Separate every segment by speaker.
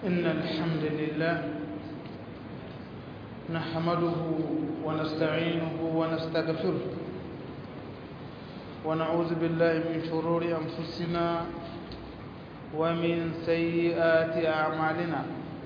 Speaker 1: إن الحمد لله نحمده ونستعينه ونستغفره ونعوذ بالله من شرور أنفسنا ومن سيئات أعمالنا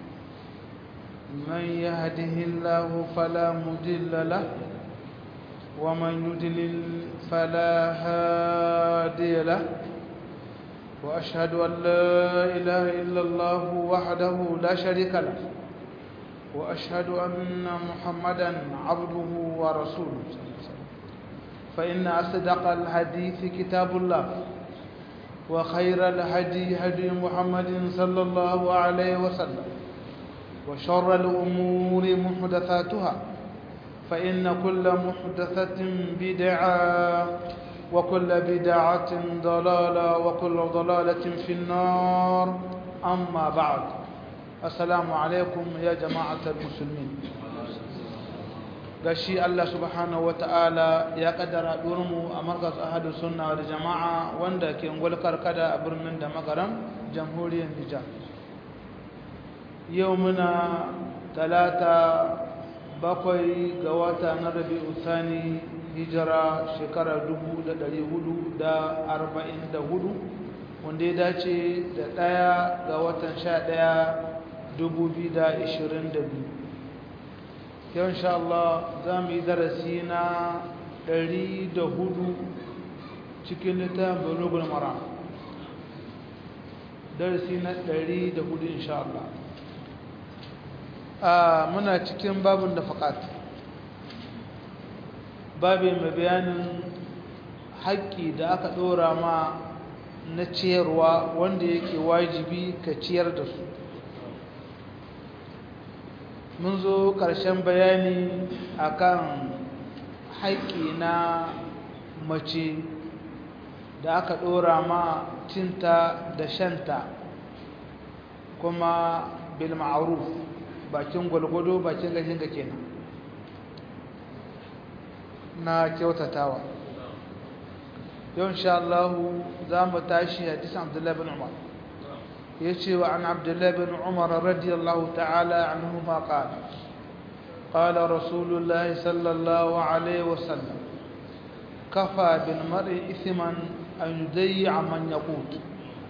Speaker 1: من يهده الله فلا مضل له ومن يضلل فلا هادي له وأشهد أن لا إله إلا الله وحده لا شريك له وأشهد أن محمدا عبده ورسوله فإن أصدق الحديث كتاب الله وخير الهدي هدي محمد صلى الله عليه وسلم وشر الأمور محدثاتها فإن كل محدثة بدعة وكل بدعة ضلالة وكل ضلالة في النار أما بعد السلام عليكم يا جماعة المسلمين gashi Allah subhanahu wata'ala ya kaddara durmu a markas ahadu sunna da jama'a wanda ke ngulkar kada a birnin da magaram jamhuriyar Nijar yau muna talata bakwai ga wata na rabi'u thani hijira shekara 444 wanda ya dace da ɗaya ga watan 11 2022 yau insha Allah za mu yi darasi na 104 cikin littafin bulugul mara darasi na 104 insha Allah muna cikin babin da faƙat babin mai bayanin haƙƙi da aka ɗora ma na ciyarwa wanda yake wajibi ka ciyar da su mun zo ƙarshen bayani akan haƙƙi na mace da aka ɗora ma cinta da shanta kuma bil ma'ruf bakin gwalgwado bakin gashin ga kenan na kyautatawa yau insha Allah za mu tashi hadisin Abdullah bin Umar yace wa an Abdullah bin Umar radiyallahu ta'ala anhuma qala qala Rasulullah sallallahu alaihi wasallam kafa bil mar'i ithman an yudayya man yaqut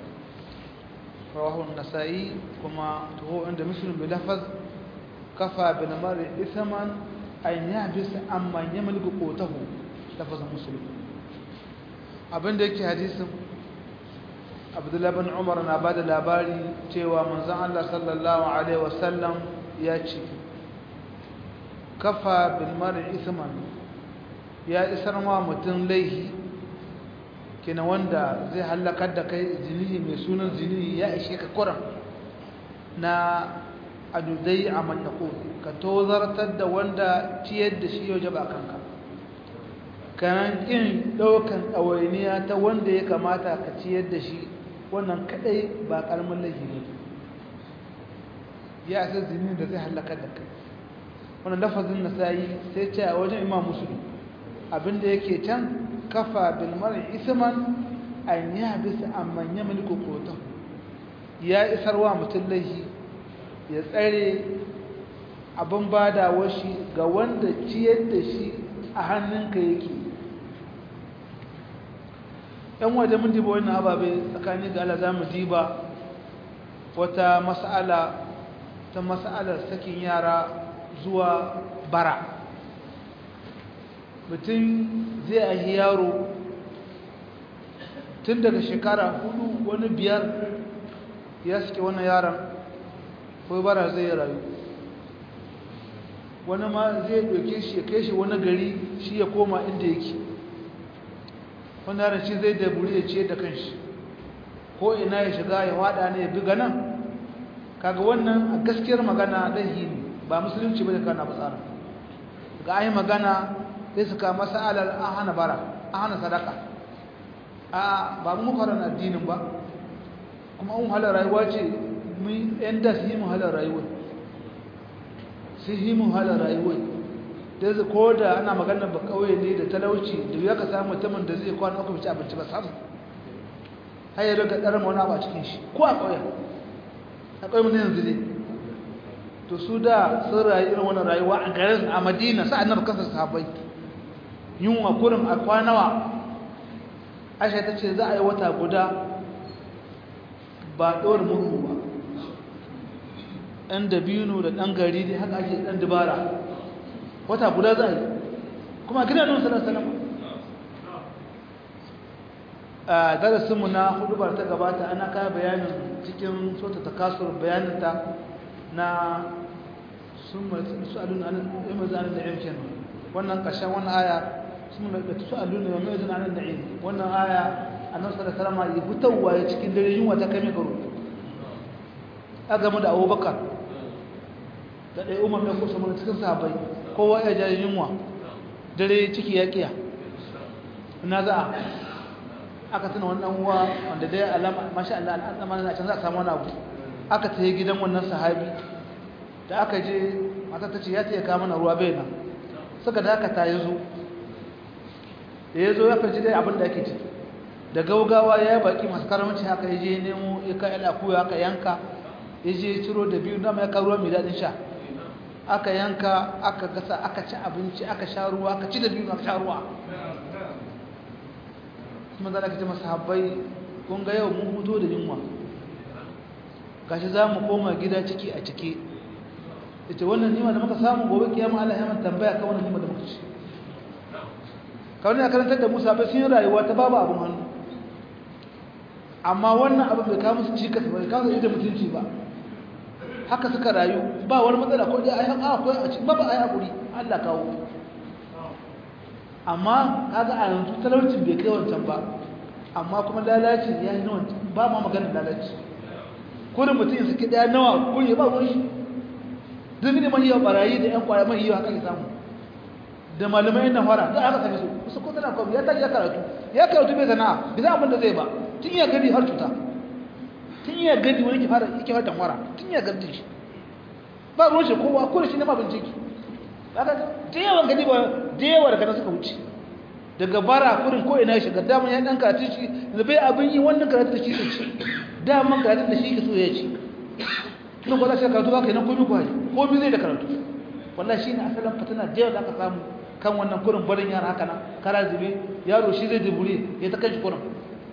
Speaker 1: رواه النسائي كما هو عند مسلم بلفظ كفى بالمرء إثما أن يحبس عمن يملك قوته لفظ مسلم abin da yake hadisin abdullahi bin umar na ba da labari cewa manzan allah sallallahu alaihi wasallam ya ce kafa bilmar isman ya isar ma mutum laihi kina wanda zai hallakar da kai zinihi mai sunan zinihi ya ishe ka kuran na adudai a manyako ka tozartar da wanda ciyar da shi yau jaba kanka kanan ƙin ɗaukan ɗawainiya ta wanda ya kamata ka ciyar da shi wannan kaɗai ba ƙarmin laifi ne ya isa zinihi da zai hallakar da kai wannan lafazin na sayi sai ce a wajen imam musulun abinda yake can kafa bil mar'i isman an yahbis amman yamliku qutan ya isarwa mutum laifi ya tsare abin badawar shi ga wanda ciyar da shi a hannunka yake yan waje mun diba wannan ababe tsakanin ga Allah zamu diba wata mas'ala ta mas'alar sakin yara zuwa bara mutum zai ahi yaro tun daga shekara hudu wani biyar ya suke wannan yaron ko bara zai rayu wani ma zai doke shi ya kai shi wani gari shi ya koma inda yake wani yaron shi zai daburi ya ce da kanshi ko ina ya shiga ya wada ne ya biga nan kaga wannan a gaskiyar magana laihi ne ba musulunci ba da kana ba tsara ga ayi magana sai su kama sa'alar an hana bara an hana sadaka a ba mu fara addinin ba kuma an halar rayuwa ce mun yan da su yi mu halar rayuwa su yi mu halar rayuwa da zai ko da ana magana ba kawai ne da talauci da ya ka samu mutumin da zai kwana uku ci abinci ba samu har yi daga ɗarar wani abu a cikin shi ko a ƙauyen akwai mutum yanzu ne to su da sun rayu irin wannan rayuwa a garin a madina sa annabi kansa sahabbai yunwa kurin a kwanawa aisha ta ce za a yi wata guda ba ɗora murhu ba ɗan dabino da ɗan gari ne haka ake ɗan dubara wata guda za a yi kuma gina nun sanar sanar a darasinmu na hudubar ta gabata ana kaya bayanin cikin sota ta kasuwar bayaninta na sun su alun mai zanen da yankin wannan ƙarshen wannan aya sun da su alun mai zanen da yankin wannan aya a nan sada salama ya fitowa ya cikin dare yunwa ta kame garo a game da abubakar da ɗaya umar mai kusa mana cikin sabai kowa ya jari yunwa dare ciki ya ƙiya na za'a aka tuna wannan uwa wanda dai alama masha Allah an zama na can za a samu wani abu aka tafi gidan wannan sahabi da aka je mata ta ce ya taya kama na ruwa bai nan suka da aka ta yi zo da ya zo ya farci dai abin da ake ci da gaugawa ya yi baki masu karamci haka ya je nemo ya ka yala kuya aka yanka ya je ciro da biyu dama ya kawo ruwa mai daɗin sha aka yanka aka gasa aka ci abinci aka sha ruwa aka ci da biyu aka sha ruwa kuma za ka ce masu habbai kun ga yau mun huto da yunwa gashi za mu koma gida ciki a ciki ita wannan nima da muka samu gobe kiyama Allah ya man tambaya kan wannan nima da muka ci kawai ya karantar da Musa bai sun yi rayuwa ta babu abin hannu amma wannan abin bai kawo musu cikas ba bai kawo su da mutunci ba haka suka rayu ba wani matsala ko dai ayi a ko a ci ba ba ayi hakuri Allah kawo amma kaga a yanzu talaucin bai kai wancan ba amma kuma lalaci ya yi nawa ba ma maganin lalaci kurin mutum suke daya nawa kun yi ba ruwan shi duk ne mai yawa barayi da yan kwaya mai yawa haka ya samu da malamai na fara da aka same su su ko tana kwami ya tashi ya karatu ya karatu bai sana'a bai san abin da zai ba tun iya gani har cuta tun iya gani wani ke fara yake fara tamwara tun iya gani shi ba ruwan shi kowa ko da shi ne ma bincike kaga da yawan gani ba da yawa daga suka wuce daga bara kurin ko ina shiga daman ya dan karatu shi da bai abin yi wannan karatu da shi da ci daman karatu da shi ke so ya ci kuma ko za shi karatu ba kai nan komai ko haji komai zai da karatu wallahi shine asalin fitina da yawa da aka samu kan wannan kurin barin yara haka nan kara zube yaro shi zai dubure ya ta kanshi kurin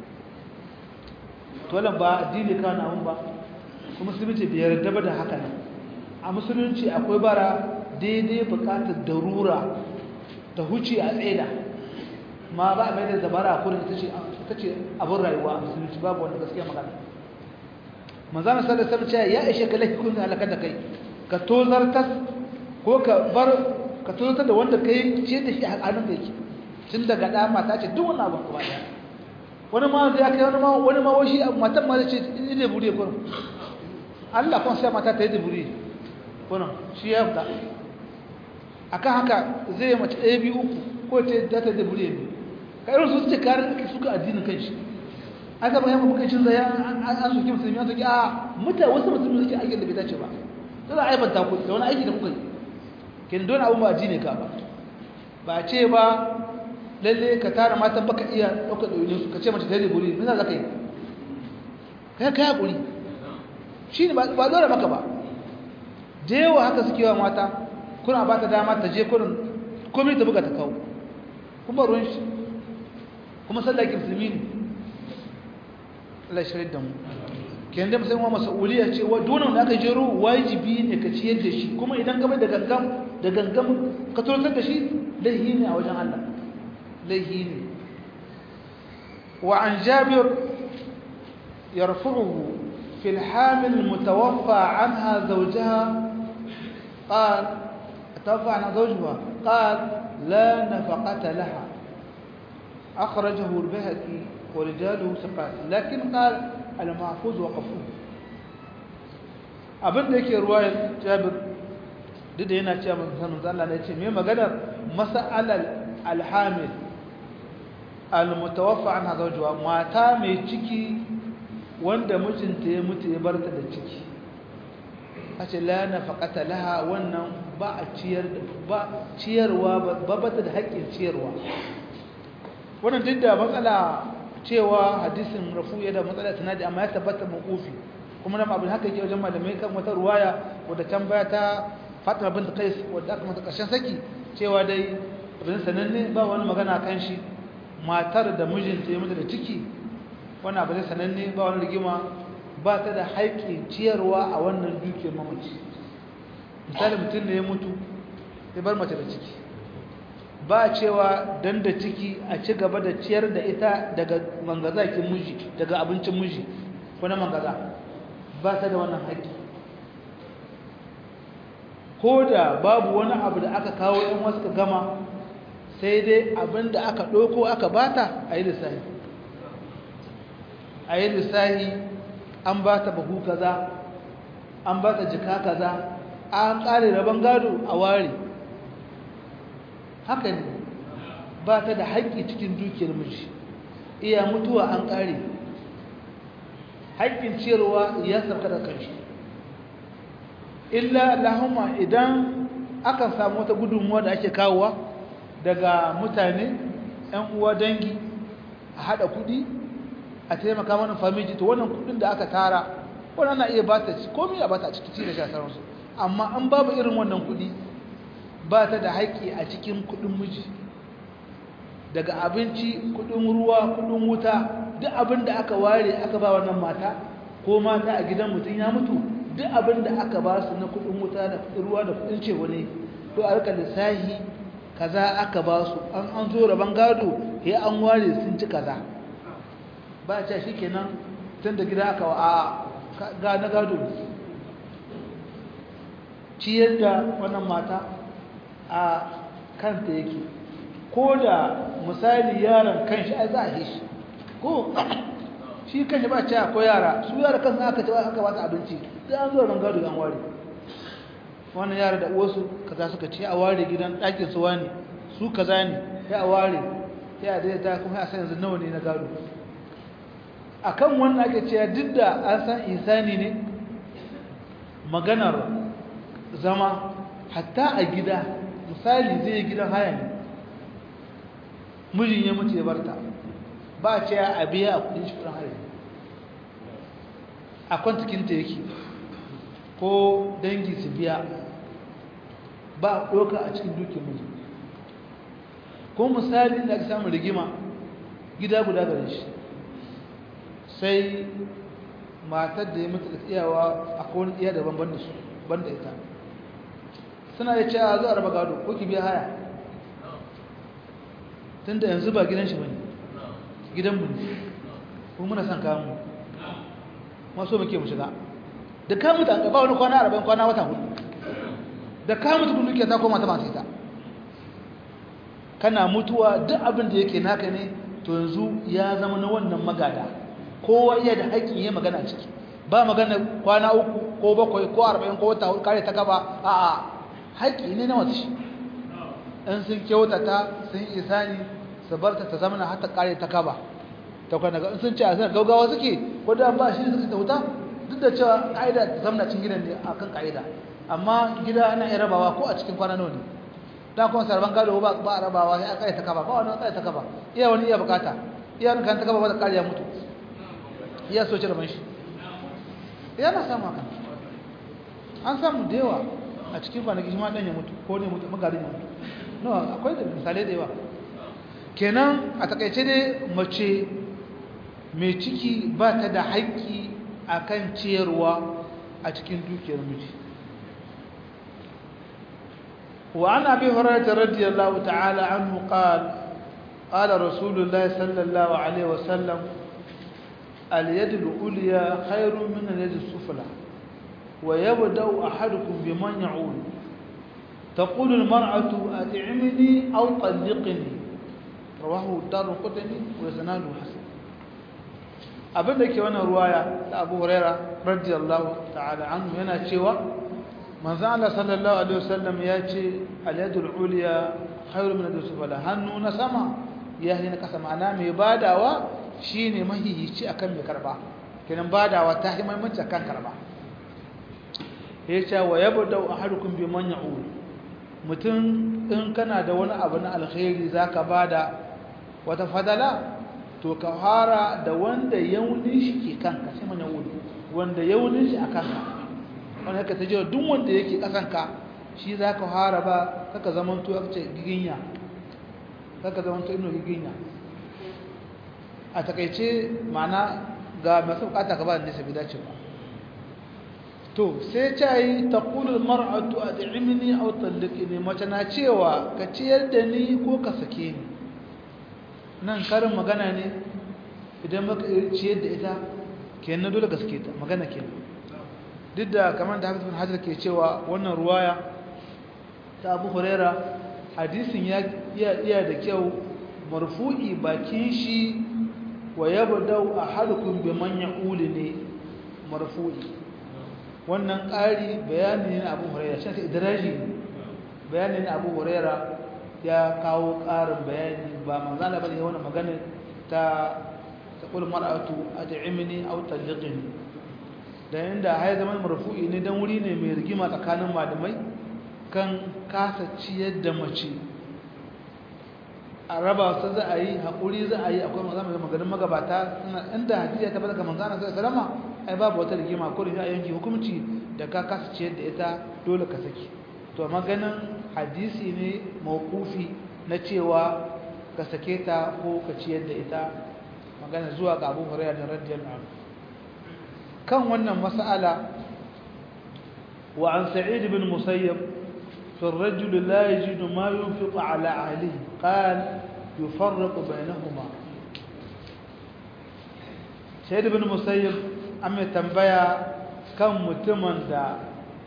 Speaker 1: to wannan ba addini ka na ba kuma musulunci bai yarda ba da haka nan a musulunci akwai bara daidai bukatar darura ta huce a tsaida ma ba a mai da dabara a kurin ita ce abin rayuwa a musulunci babu wanda gaskiya magana manzana sallar sallar ce ya ishe ka lafi kun halakar da kai ka tozartar ko ka bar ka tozartar da wanda kai ce da shi a hannun da yake tun daga ɗa mata ce duk wani abin kuma ɗaya wani ma ya kai wani ma wani ma washi matan ma ce in da buri kurin Allah kuma sai mata ta yi da buri kurin shi ya fita akan haka zai yi mace ɗaya biyu uku ko ce za ta da buri ne ka irin su suke kare ake suka addinin kan shi aka bayan mu kai cin zaya an soke musulmi an soke a mutane wasu musulmi suke aikin da bai dace ba sai za a aibanta ku da wani aiki da kuka yi kin don abun ba addini ka ba ba ce ba lalle ka tara matan baka iya ɗaukar ɗaunin su ka ce mace ta yi buri me za ka yi kai kai hakuri shi ne ba dole maka ba da yawa haka suke wa mata kuna ba ta dama ta je kurin komai ta buga ta kawo kuma ruwan shi kuma sallaki musulmi ne Allah shirin da mu kenan da musamman mas'uliyya ce wa dole da aka jero wajibi ne ka ciyar da shi kuma idan gaba da gangam da gangam ka tsotar da shi laihi ne a wajen Allah laihi ne wa an jabir yarfu'uhu في الحامل المتوفى عنها زوجها قال توفى عنها زوجها قال لا نفقة لها أخرجه البهقي ورجاله ثقات لكن قال المحفوظ وقفوه abin da yake ruwayar jabir duk da yana cewa sanin Allah ne ce me maganar mas'alal alhamil almutawaffa anha zawjuha mata mai ciki wanda mijinta ya mutu ya barta da ciki a ce la nafaqata laha wannan ba a ciyar ba ciyarwa ba bata da haƙƙin ciyarwa wannan duk da matsala cewa hadisin rafu ya da matsala sanadi amma ya tabbata mawqufi kuma nan abin haka yake wajen malamai kan wata ruwaya wadda can baya ta Fatima bint Qais wadda aka mata ƙarshen saki cewa dai abin sananne ba wani magana kan shi matar da mijinta ya mutu da ciki wani abu zai sananne ba wani rigima ba ta da haƙƙin ciyarwa a wannan dukiyar mamaci misali mutum ne ya mutu ya bar mace da ciki ba cewa dan da ciki a ci gaba da ciyar da ita daga mangazakin miji daga abincin miji ko na mangaza ba ta da wannan haƙƙi ko da babu wani abu da aka kawo yan wasu ka gama sai dai abin da aka ɗauko aka bata a yi lissahi a yi lissahi an ba ta bahu kaza an ba ta jika kaza an ƙare rabon gado a ware haka ne ba ta da haƙƙi cikin dukiyar miji iya mutuwa an ƙare haƙƙin ciyarwa ya sauka da kanshi illa lahuma idan akan samu wata gudunmuwa da ake kawowa daga mutane 'yan uwa dangi a haɗa kuɗi a taimaka mana famiji to wannan kuɗin da aka tara wannan na iya ba ta ci komai a ba ta ciki ci da sha sauransu amma an babu irin wannan kuɗi ba ta da haƙƙi a cikin kuɗin miji daga abinci kuɗin ruwa kuɗin wuta duk abin da aka ware aka ba wannan mata ko mata a gidan mutum ya mutu duk abin da aka ba su na kuɗin wuta da kuɗin ruwa da kuɗin cewa ne to a rika lissahi kaza aka ba su an an zo rabon gado ya an ware sun ci kaza ba a shi kenan tun da gida aka wa a ga na gado ciyar da wannan mata a kanta yake ko da misali yaron kanshi ai za a yi shi ko shi kanshi ba ce ko yara su yara kansu aka ce aka ba su abinci sai an zo ran gado an ware wannan yara da uwarsu kaza suka ce a ware gidan ɗakin su wani su kaza ne sai a ware sai a daidaita kuma a san yanzu nawa ne na gado akan wannan ake cewa duk da an san insani ne maganar zama hatta a gida misali zai gidan haya ne mijin ya mutu ya barta ba a ce a biya a kudin shi kudin haya a kwantakinta yake ko dangi su biya ba a ɗoka a cikin dukin miji ko misali da aka samu rigima gida guda gare shi sai matar da ya mutu da iyawa a kowane iya daban banda su banda ita suna da cewa zuwa raba gado ko ki biya haya tun da yanzu ba gidan shi bane gidan mu ne ko muna son kawo mu ma so muke mu shiga da ka mutu an ba wani kwana arba'in kwana wata hudu da ka mutu kun duke ta koma ta masu ita kana mutuwa duk abin da yake naka ne to yanzu ya zama na wannan magada kowa iya da haƙƙin yi magana ciki ba magana kwana uku ko bakwai ko arba'in ko wata kare ta gaba a a haƙƙi ne na wasu shi in sun kyautata sun isani su bar ta ta zama na hata kare ta gaba ta kwana in sun ce a sanar gaugawa suke ko da ba shi suka ta wuta duk da cewa ƙa'ida ta zama cin gidan ne a kan ƙa'ida amma gida ana iya rabawa ko a cikin kwana nawa ne da kuma sarban gado ba a rabawa sai a kare ta kaba ba wani kare ta kaba iya wani iya bukata iya wani kan ta kaba ba da kare ya mutu iya so ci rabon shi iya na samu haka an samu da yawa a cikin kwanaki shi ma ɗan ya mutu ko ne mutu magarin ya mutu no akwai da misalai da yawa kenan a takaice dai mace mai ciki ba ta da haƙƙi a kan ciyarwa a cikin dukiyar miji وعن أبي هريرة رضي الله تعالى عنه قال قال رسول الله صلى الله عليه وسلم اليد العليا خير من اليد السفلى ويبدأ أحدكم بمن يعول تقول المرأة أطعمني أو طلقني رواه الدار القطني وسناده حسن abin da ke wannan ruwaya ta abu huraira radiyallahu ta'ala anhu yana cewa manzo Allah sallallahu alaihi wasallam ya ce al-yadul ulya khairu min al-sufla hannu na sama ya na kasa ma'ana mai badawa shine mahihici akan mai karba kenan badawa ta yi muhimmanci akan karba ya ce wa yabda ahadukum bi man ya'ul mutum in kana da wani abu na alkhairi zaka bada wata fadala to ka fara da wanda yaunin shi ke kanka sai man ya'ul wanda yaunin shi a kanka wanda haka ta jiwa duk wanda yake kasanka shi za ka fara ba kaka zamanto aka ce giginya kaka zamanto ino giginya a takaice ma'ana ga masu bukata ka ba da nisa bi dace ba to sai ta yi ta kulul mar'atu a da'imini a tsalliki ne mace na cewa ka ciyar da ni ko ka sake ni nan karin magana ne idan maka ciyar da ita kenan dole ka sake ta magana kenan duk da kamar da hafiz bin hajar ke cewa wannan ruwaya ta abu huraira hadisin ya iya da kyau marfu'i bakin shi wa yabdau ahadukum biman yaqulu ne marfu'i wannan ƙari bayani ne abu huraira shi ta idraji bayani ne abu huraira ya kawo ƙarin bayani ba manzana bane wannan magana ta taqul mar'atu ad'imni aw talliqni da inda hay zaman marfu'i ne dan wuri ne mai rigima tsakanin malamai kan kasa ciyar da mace a raba su za a yi haƙuri za a yi akwai mazama da maganin magabata inda hadisi ya tabbata ga manzana sai salama ai babu wata rigima ko da yanki hukunci da ka kasa ciyar da ita dole ka saki to maganin hadisi ne mawqufi na cewa ka sake ta ko ka ciyar da ita magana zuwa ga Abu Hurairah da radiyallahu anhu kan wannan mas'ala wa an Sa'id ibn Musayyab في الرجل لا يجد ما ينفق على أهله قال يفرق بينهما سيد بن مسيب أمي تنبيا كم متمن دا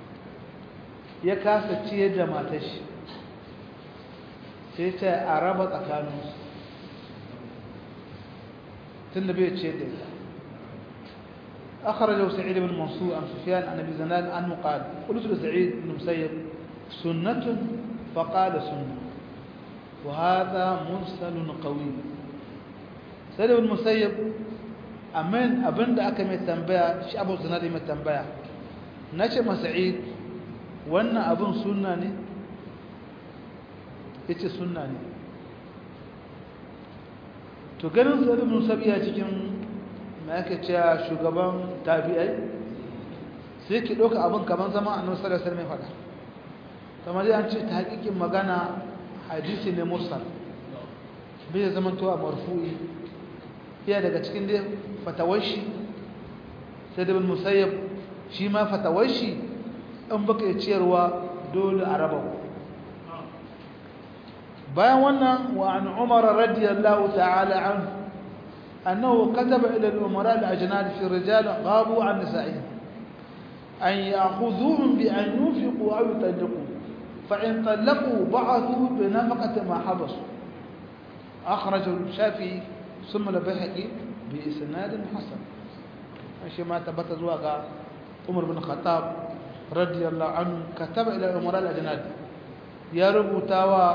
Speaker 1: يكاسا تشيه دا ما تشي سيتا أرابط أكانوس تنبيه تشيه دا أخرجه سعيد بن منصور عن سفيان عن أبي زناد عنه قال قلت لسعيد بن مسيب سنة فقال سنة وهذا مرسل قوي سيد بن مسيب أمين أبن دا أكا متنبيا شي أبو زناد متنبيا نشي مسعيد وانا أبن سنة ني yace sunna ne to ganin sai ibn sabiya cikin me ake cewa shugaban tabi'ai sai ki doka abin kaman zama annabi sallallahu alaihi wasallam ya faɗa kamar an ce ta hakikin magana hadisi ne mursal bai zama to a marfu'i iya daga cikin dai fatawashi sai da bin musayyab shi ma fatawashi in baka yi ciyarwa dole a raba bayan wannan wa an umar radiyallahu ta'ala an annahu kataba ila al-umara al-ajnad fi rijal ghabu an nisa'ihim an ya'khudhuhum bi an yunfiqu aw yutallaqu فإن طلقوا بعثوا بنفقة ما حبسوا أخرجه الشافعي ثم البيهقي بإسناد حسن ماشي ما تبت زواغا عمر بن الخطاب رضي الله عنه كتب إلى الأمراء الأجناد يا ربطاوا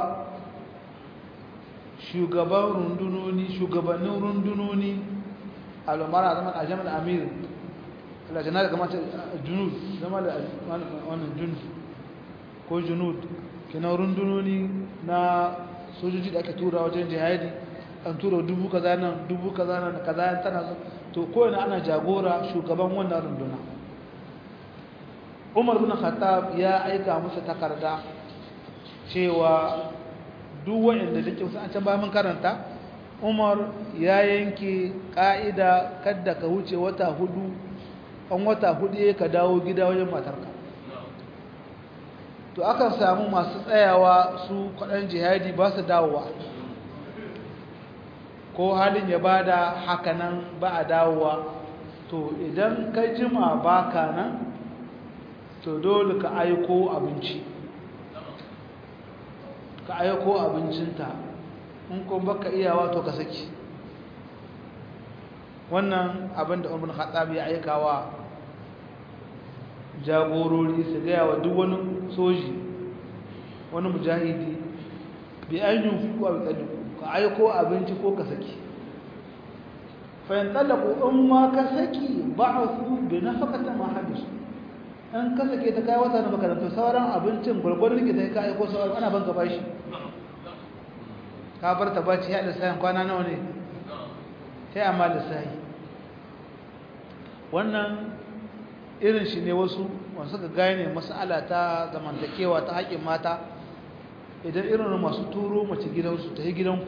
Speaker 1: shugaban rundunoni shugabannin rundunoni al'umara zaman a jami'ar amir al'ajanar da kamata junud zama da wannan junud ko junud kina rundunoni na sojoji da aka tura wajen jihadi an tura dubu kaza nan dubu kaza nan kaza tana to kowane ana jagora shugaban wannan runduna Umar bin Khattab ya aika musu takarda cewa duk wanda dake wasu an can ba mun karanta Umar ya yanke ka'ida kadda ka wuce wata hudu an wata hudu ka dawo gida wajen matarka to akan samu masu tsayawa su kwaɗan jihadi ba su dawowa ko halin ya bada hakanan ba a dawowa to idan ka jima baka nan to dole ka aiko abinci ka aiko abincinta in kuma baka iyawa to ka saki wannan abin da umar khattab ya aikawa jagorori su gaya wa duk wani soji wani mujahidi bi an yi fi kuwa bitsalli ka aiko abinci ko ka saki fayin tsallaku in ma ka saki ba a su bi na fakata ma hadisu in ka sake ta kai wata na makarantar sauran abincin gwargwadon ke ta ka aiko sauran ana ban gaba shi ka bar ta baci ya lissahin kwana nawa ne sai amma lissahi wannan irin shi ne wasu wasu ga gane mas'ala ta zamantakewa ta haƙƙin mata idan irin masu turo mace gidansu ta yi gidanku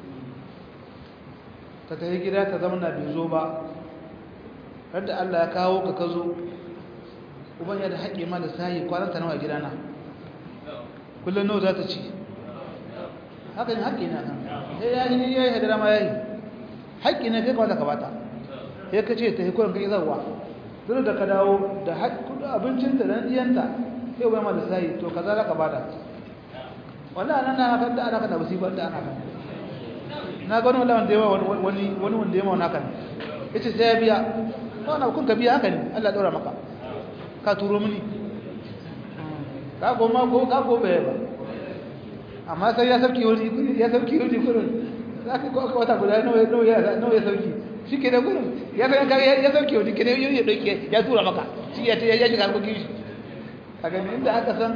Speaker 1: ta ta yi gida ta zama na bai zo ba radda Allah ya kawo ka ka zo uban ya da haƙƙi ma da sahi kwananta nawa gidana kullum nawa za ta ci haka ne haƙƙi na kan sai ya yi ya yi hadara ma ya yi haƙƙi na kai kawata ka bata ya ka ce ta yi kuran kai zarwa duk da ka dawo da abincinta da ɗiyanta sai uban ma da sahi to ka za ka bada wallahi nan na kan da ana kan da musibar da ana kan na ga wani wanda yawa wani wani wanda yawa na kan yace sai ya biya wannan kun ka biya haka ne Allah daura maka ka turo mini ka goma ko ka go bai ba amma sai ya sauki wani ya sauki wani gurin zaka ko ka wata guda nawa nawa ya nawa ya sauki shi ke da gurin ya san ka ya sauki wani kene ya dauke ya tura maka shi ya ya shiga harkokin shi kaga inda aka san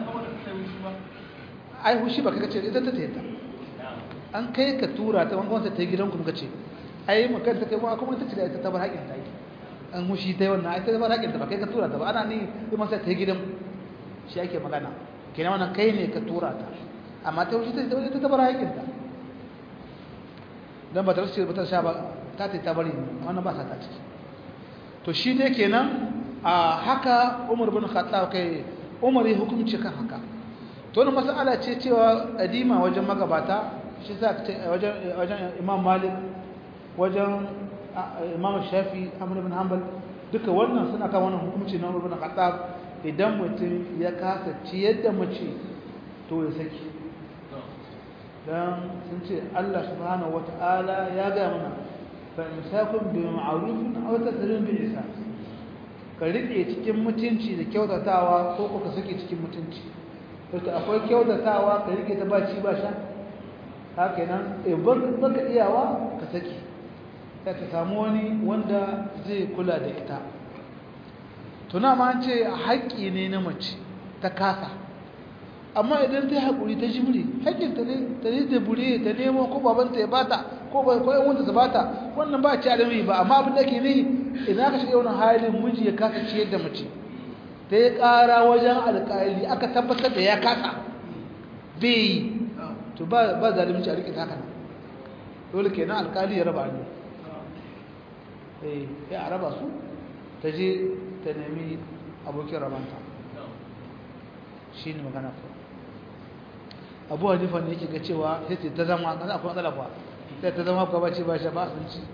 Speaker 1: ai hushi ba kaga ce ita ta tayta an kai ka tura ta wanda ta gidan ku muka ce ai mu kan ta kai kuma kuma ta ce da ita ta bar haƙin ta yi an hushi ta wannan ai ta bar haƙin ta ba kai ka tura ta ba ana ni kuma sai ta gidan shi ake magana kenan wannan kai ne ka tura ta amma ta hushi ta ita ta bar haƙin ta dan ba ta rasu ba ta sha ba ta ta bari wannan ba sa ta ciki to shi dai kenan a haka Umar bin Khattab kai Umar ya hukunci kan haka to wannan mas'ala ce cewa adima wajen magabata shi sa wajen wajen Imam Malik wajen Imam Shafi Ahmad ibn Hanbal duka wannan suna kan wannan hukunci na Umar bin Khattab idan mutum ya kasa ciyar da mace to ya saki dan sun ce Allah subhanahu wataala ya ga mana fa imsakun bi ma'rufin aw tasrihun bi ihsan ka rike cikin mutunci da kyautatawa ko ko ka saki cikin mutunci wato akwai kyautatawa ka rike ta baci ba sha haka nan eh baka iyawa ka saki sai ka samu wani wanda zai kula da ita tuna ma an ce haƙƙi ne na mace ta kasa amma idan ta yi haƙuri ta jimri haƙƙinta ne ta yi da bure ta nemo ko babanta ya bata ko ba ko yan wanda ta bata wannan ba ci alami ba amma abin da ke ne idan aka shiga wannan halin miji ya kasa ciyar da mace ta yi ƙara wajen alƙali aka tabbatar da ya kasa bai yi to ba ba zalunci a riƙe haka nan dole kenan alƙali ya raba ne eh ya raba su ta je ta nemi abokin rabanta shi ne magana ko abu hanifa ne yake ga cewa sai ta zama kan akwai matsala kuwa sai ta zama kuwa bace ba shi ba sun ci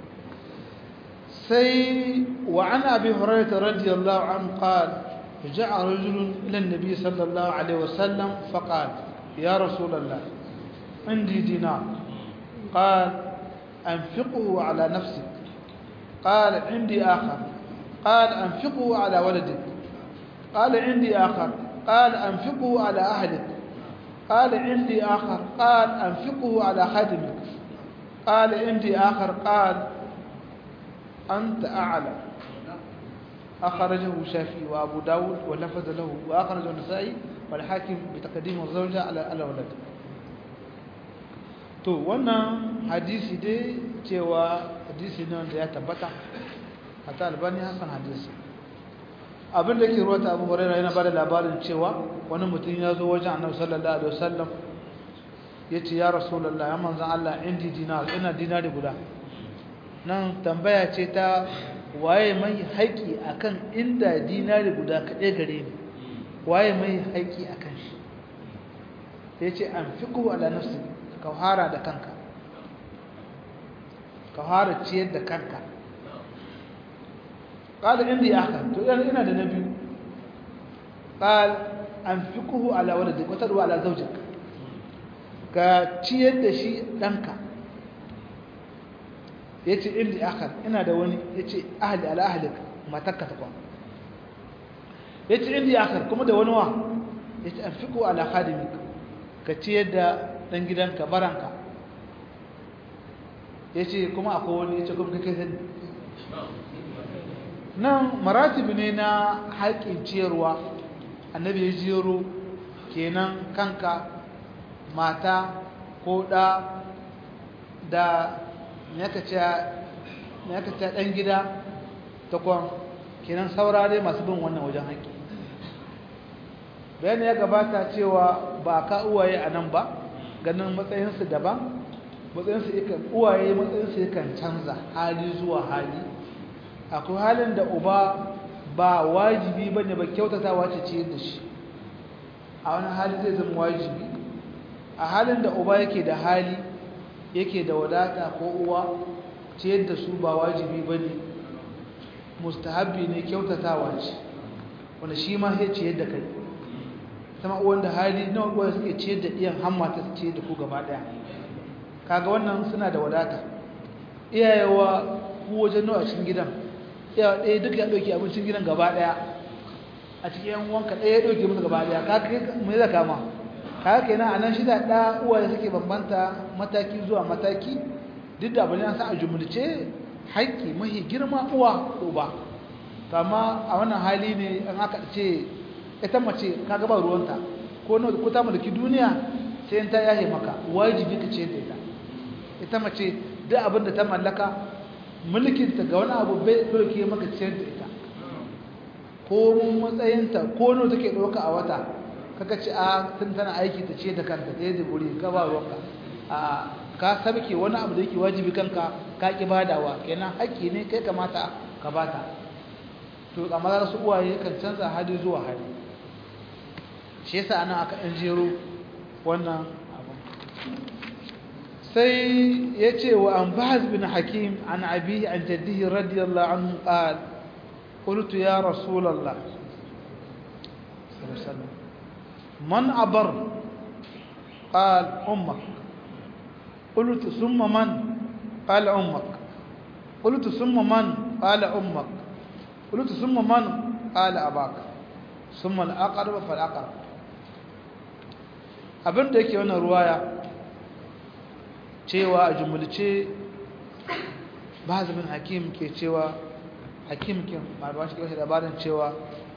Speaker 1: sai wa an abi hurairah radiyallahu anhu qala جاء رجل إلى النبي صلى الله عليه وسلم فقال يا رسول الله عندي دينار قال أنفقه على نفسك قال عندي آخر قال أنفقه على ولدك قال عندي آخر قال أنفقه على أهلك قال عندي آخر قال أنفقه على خادمك قال عندي آخر قال أنت أعلم أخرجه الشافعي وأبو داود ولفظ له وأخرجه النسائي والحاكم بتقديم الزوجة على الأولاد to wannan hadisi dai cewa hadisi ne wanda ya tabbata hata albani hasan hadisi abin da ke ruwata abu hurairah yana bada labarin cewa wani mutum ya zo wajen annabi sallallahu alaihi wasallam yace ya rasulullah ya manzon Allah indi dinar ina dinari guda nan tambaya ce ta waye mai haƙi akan inda dinari guda kaɗai gare ni waye mai haƙi akan shi yace an fiqhu ala nafsi ka fara da kanka ka fara ciyar da kanka قال عندي آخر تقول أنا ده نبي قال أنفقه على ولدك وتدعو على زوجك كتير ده شيء دنك yace indi akhar ina da wani yace ahli ala ahlik matakka ta kwan yace indi akhar kuma da wani wa yace anfiqu ala khadimik ka ciyar da dan gidanka baranka yace kuma akwai wani yace kuma kai sani nan maratibi ne na haƙƙin ciyarwa annabi ya jero kenan kanka mata ko ɗa da yaka ce ɗan gida ta kwan kenan saura dai masu bin wannan wajen haƙƙi bayani ya gabata cewa ba ka uwaye a nan ba ganin matsayinsu daban matsayinsu yakan uwaye matsayinsu yakan canza hali zuwa hali akwai halin da uba ba wajibi ba ne ba kyautatawa ce ciyar da shi a wani hali zai zama wajibi a halin da uba yake da hali yake da wadata ko uwa ciyar da su ba wajibi ba ne mustahabbi ne kyautatawa ce wanda shi ma sai ciyar da kai sama uwan da hali na uwa suke ciyar da iyan hamma ta ciyar da ku gaba daya kaga wannan suna da wadata iyayewa ku wajen nawa cikin gidan iyawa ɗaya duk ya ɗauki abincin gidan gaba daya a cikin yan uwanka ɗaya ya ɗauke musu gaba daya ka kai mai da kama ka kai na anan shida ɗa uwaye suke bambanta mataki zuwa mataki duk da abin an sa a jumulce haƙƙi mahi girma uwa uba amma a wannan hali ne an aka ce ita mace ka gaba ruwanta ko na ko ta mulki duniya sai ta yahe maka wajibi ka ce da ita ita mace duk abin da ta mallaka mulkin ta ga wani abu bai dauke maka ciyar da ita ko mun matsayinta ko nawa take dauka a wata kaga ci a tun tana aiki ta ce da kanta da yadda guri ka ba ruwanka a ka sabke wani abu da yake wajibi kanka ka ki badawa kenan haƙƙi ne kai kamata ka bata to amma za su uwaye kan canza hali zuwa hali shi yasa anan aka ɗan jero wannan abu sai ya ce wa an bahaz bin hakim an abi an jaddihi radiyallahu anhu qal qultu ya rasulullah man abar قال أمك قلت ثم من قال أمك قلت ثم من قال أمك قلت ثم من قال أباك ثم الأقرب فالأقرب abin da yake wannan ruwaya cewa a jumulce bazabin hakim ke cewa hakim ke marba shi ke labarin cewa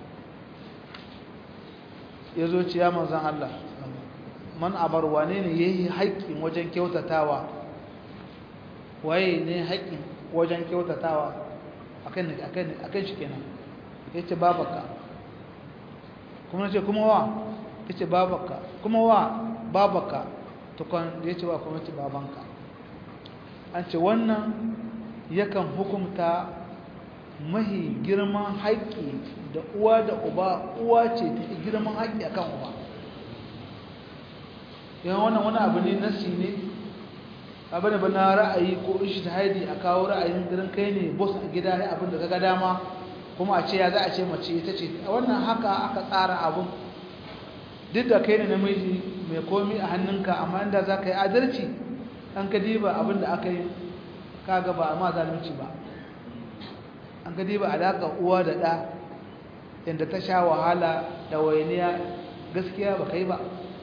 Speaker 1: ya zo ciya manzan Allah man abar wane ne ya yi haƙƙin wajen kyautatawa waye ne haƙƙin wajen kyautatawa a kan shi kenan ya ce babaka kuma ce kuma wa ya ce babaka kuma wa babaka tukwan ya ce wa kuma ce babanka an ce wannan yakan hukumta mahi girman haƙƙi da uwa da uba uwa ce ta girman haƙƙi akan uba yan wannan wani abu ne nasi ne abu ne ba na ra'ayi ko ishi ta haidi a kawo ra'ayin gidan kai ne boss a gida ya abin da kaga dama kuma a ce ya za a ce mace ita ce a wannan haka aka tsara abin duk da kai ne namiji mai komi a hannunka amma inda za ka yi adalci an ka diba abin da aka yi kaga ba a ma zalunci ba an ka diba alaƙa uwa da ɗa yadda ta sha wahala da wainiya gaskiya ba kai ba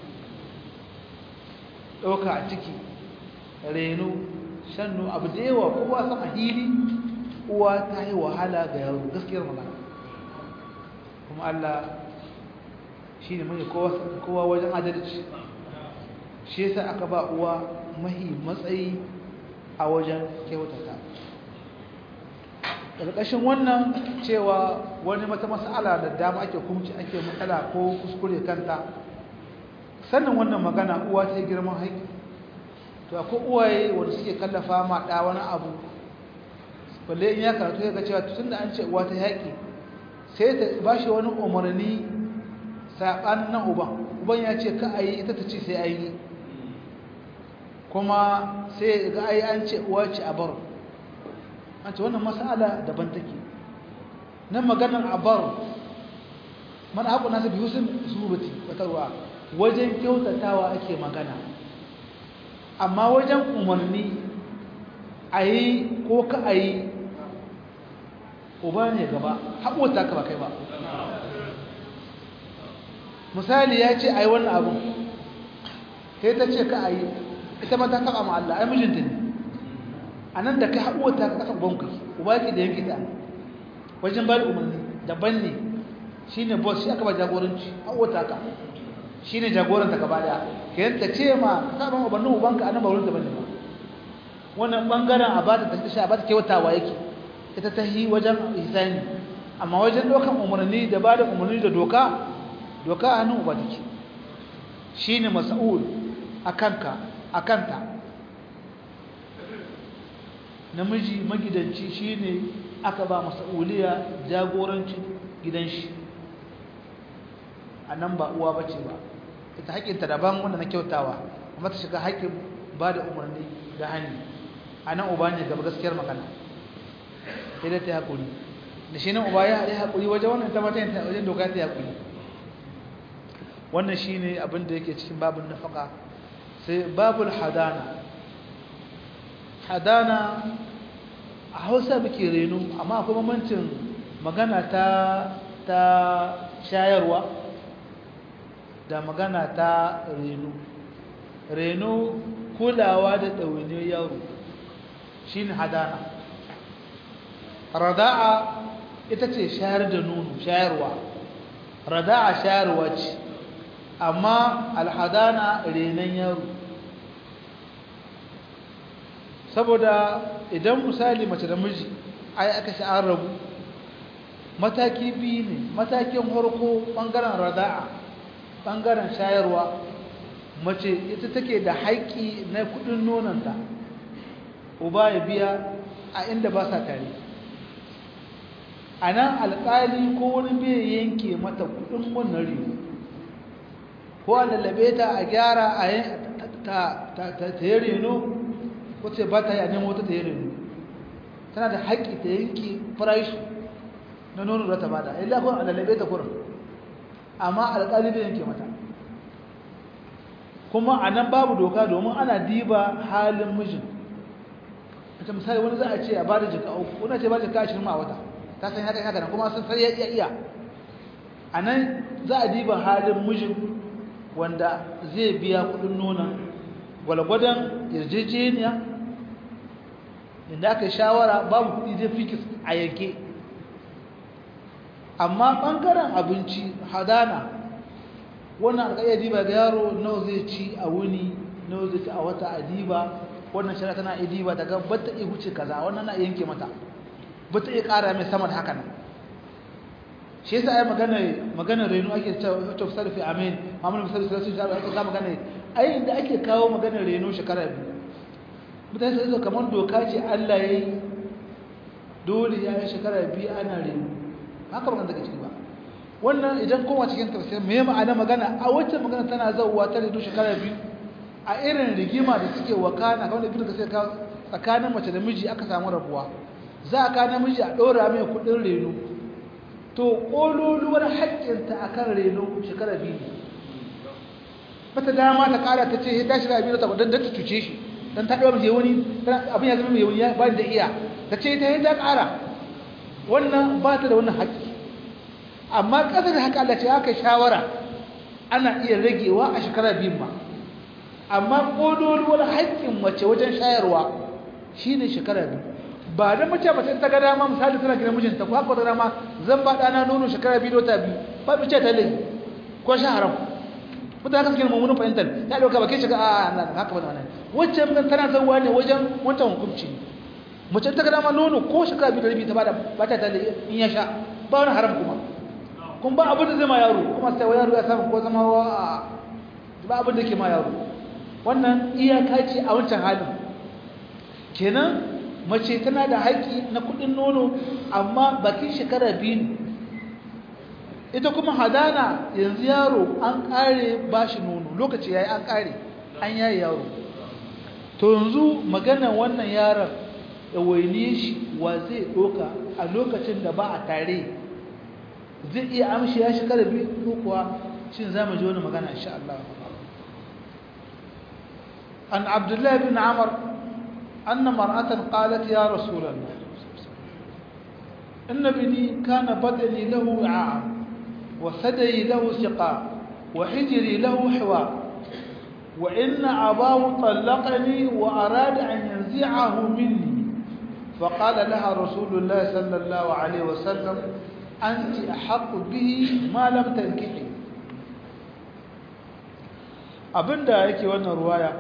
Speaker 1: ɗauka a ciki reno shannu abu da yawa kowa sama hili uwa ta yi wahala ga yaro gaskiyar magana kuma Allah shi ne mai kowa wajen adalci shi yasa aka ba uwa mahi matsayi a wajen kyautata ƙarƙashin wannan cewa wani mata mas'ala da dama ake kumci ake matsala ko kuskure kanta sannan wannan magana uwa ta girman haƙi to akwai uwaye wanda suke kallafa ma ɗa wani abu balle in ya karatu ya ga cewa tun da an ce uwa ta yaƙi sai ta ba shi wani umarni saɓanin nan uban uban ya ce ka a yi ita ta ce sai a yi kuma sai ga ai an ce uwa ce a baro an ce wannan mas'ala daban take nan maganar a baro mana haƙo nasa biyu sun surati wata ruwa wajen kyautatawa ake magana amma wajen umarni a yi ko ka a yi uba ne gaba haɓota ka ba kai ba misali ya ce a yi wannan abu sai ta ce ka a yi ita ma ta taɓa ma Allah ai mijinta ne a nan da ka haɓota ka ƙasa banku uba ke da yanki ta wajen ba da umarni daban ne shi ne boss shi aka ba jagoranci haɓota ka shi ne jagoranta gaba daya ka yanta ce ma sabon ubannin ubanka a nan ba wurin daban ne ba wannan ɓangaren a bata ta sha a bata kyautawa yake ita ta yi wajen hisani amma wajen dokan umarni da ba da umarni da doka doka a hannun uba take shi ne mas'ul a kanka a kanta namiji magidanci shi ne aka ba mas'uliya jagoranci gidan shi a nan ba uwa bace ba ita haƙƙinta daban wanda na kyautawa amma ta shiga haƙƙin ba da umarni da hannu a nan uba ne gaba gaskiyar magana sai dai ta haƙuri da shi nan uba ya haɗe haƙuri wajen wannan ta mata yanta wajen doka ta haƙuri wannan shi ne abin da yake cikin babin nafaka sai babul hadana hadana a hausa muke reno amma akwai mamancin magana ta ta shayarwa da magana ta reno reno kulawa da ɗawainiyar yaro shi ne hadana rada'a ita ce shayar da nono shayarwa rada'a shayarwa ce amma alhadana renon yaro saboda idan misali mace da miji ai aka shi an rabu mataki biyu ne matakin harko ɓangaren rada'a ɓangaren shayarwa mace ita take da haƙƙi na kuɗin nonanta uba ya biya a inda ba sa tare a nan alƙali ko wani bai yanke mata kuɗin wannan rigo ko a lallabe ta a gyara a ta yi reno wacce ba ta yi a nemo ta ta yi reno tana da haƙƙi ta yanke farashi na nono da ta bada illa kun a lallabe ta kurin amma alƙali bai yanke mata kuma a nan babu doka domin ana diba halin mijin ta misali wani za a ce a bada jika uku wani ce ba jika ashirin a wata ta san haka haka kuma sun sai ya iya iya a nan za a diba halin mijin wanda zai biya kudin nuna gwalgwadon yarjejeniya inda aka yi shawara babu kudi zai fikis a yanke amma ɓangaren abinci hadana wannan alƙayyar diba ga yaro nawa zai ci a wuni nawa zai ci a wata a diba wannan shari'a tana iya diba daga bata iya huce kaza wannan na yanke mata bata iya ƙara mai sama da haka nan shi yasa ai magana magana reno ake cewa to sarfi amin mamun misali sai su jara ake ka magana ai inda ake kawo magana reno shekara biyu mutane sai kamar doka ce Allah yayi dole ya yi shekara biyu ana reno haka magana daga ciki ba wannan idan kowa cikin tafsir me ma'ana magana a wacce magana tana zauwa ta reno shekara biyu a irin rigima da suke wakana kamar da ibnu kasir ka tsakanin mace da miji aka samu rabuwa za a ka namiji a ɗora mai kuɗin reno to ƙololuwar haƙƙinta a kan reno shekara biyu ne bata dama ta ƙara ta ce ta shiga biyu ta don ta cuce shi don ta ɗora mai wani abin ya zama mai wani ba da iya ta ce ta yi ta ƙara wannan ba ta da wannan haƙƙi amma ƙasa da haka Allah ce haka shawara ana iya ragewa a shekara biyun ma amma ƙololuwar haƙƙin mace wajen shayarwa shi ne shekara biyu ba da mace mace ta ga dama misali tana gidan mijinta ko haka ta dama zan ba ɗana nono shekara biyu da biyu ba mace ta lai ko sha haram mutane haka suke mummunan fahimtar ta ɗauka ba ke shiga a nan haka ba nan wacce mun tana zauwa ne wajen wancan hukunci mace ta ga dama nono ko shekara biyu da rabi ta bada ba ta lai in ya sha ba wani haram kuma kuma ba abin da zai ma yaro kuma sai wa yaro ya samu ko zama wa ba abin da ke ma yaro wannan iyaka ce a wancan halin kenan mace tana da haƙƙi na kuɗin nono amma bakin shekara biyu ne ita kuma hadana yanzu yaro an ƙare ba shi nono lokaci ya yi an ƙare an yayi yaro to yanzu magana wannan yaron da waine shi wa zai ɗoka a lokacin da ba a tare zai iya amshi ya shekara biyu ko kuwa shin za mu ji wani magana insha Allah عن عبد الله بن عمر أن مرأة قالت يا رسول الله إن ابني كان بدني له وعاء وثدي له سقاء وحجري له حوار وإن أباه طلقني وأراد أن ينزعه مني فقال لها رسول الله صلى الله عليه وسلم أنت أحق به ما لم تنكحي abinda yake wannan ruwaya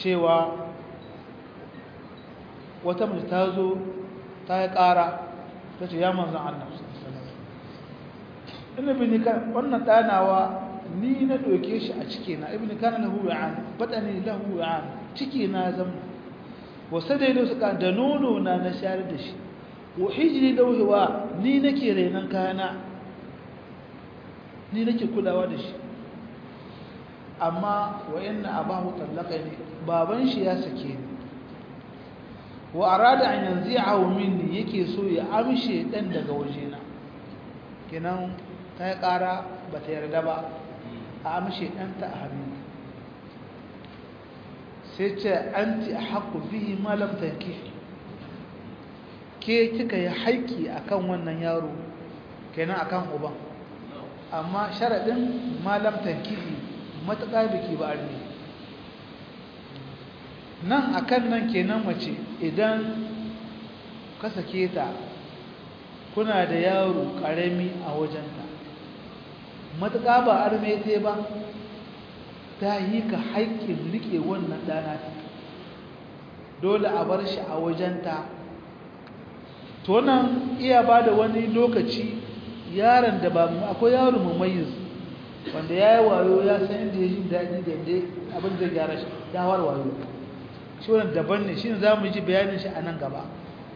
Speaker 1: cewa wata mace ta zo ta yi ƙara ta ce ya manzan Allah ina bin kan wannan ɗanawa ni na ɗauke shi a cike na ibn kana lahu ya'an batani lahu ya'an cike na zama wasu da su ka da nono na na shayar da shi wa hijri dauhewa ni nake renan kayana ni nake kulawa da shi amma wa inna abahu tallaqani baban shi ya sake ni wa arada an yanzi'ahu minni yake so ya amshe dan daga wajena kenan ta yi ƙara ba ta yarda ba a amshe ɗanta a hannu sai ce an ti a haƙu bihi malam tanki ke kika yi haiki a kan wannan yaro kenan a kan uban amma sharaɗin malam tanki matuƙa biki ba a nan a kan nan kenan mace idan ka sake ta kuna da yaro ƙarami a wajenta matuƙa ba arme ta ba ta yi ka haƙƙin riƙe wannan ɗana dole a bar shi a wajenta to nan iya ba da wani lokaci yaron da ba akwai yaro mamayiz wanda ya yi wayo ya san inda ya ji daɗi da inda abin zai gyara shi ya war wayo shi wannan daban ne shi ne za mu ji bayanin shi a nan gaba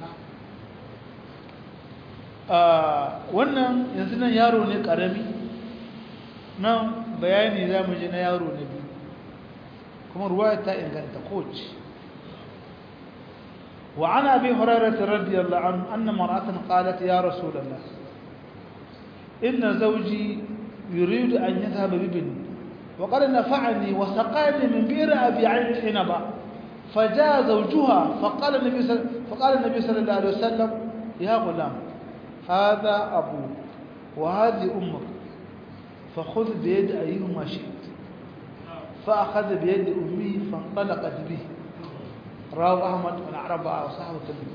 Speaker 1: wannan yanzu nan yaro ne ƙarami nan bayani za mu ji na yaro na biyu kuma ruwa ta inganta koci وعن أبي هريرة رضي الله عنه أن مرأة قالت يا رسول الله إن زوجي يريد أن يذهب بابني وقد نفعني وسقاني من بئر أبي عين حنبا فجاء زوجها فقال النبي صلى فقال النبي صلى الله عليه وسلم يا غلام هذا أبوك وهذه أمك فخذ بيد أيهما شئت فأخذ بيد أمي فانطلقت به rawu ahmad wani araba a sahabu tabi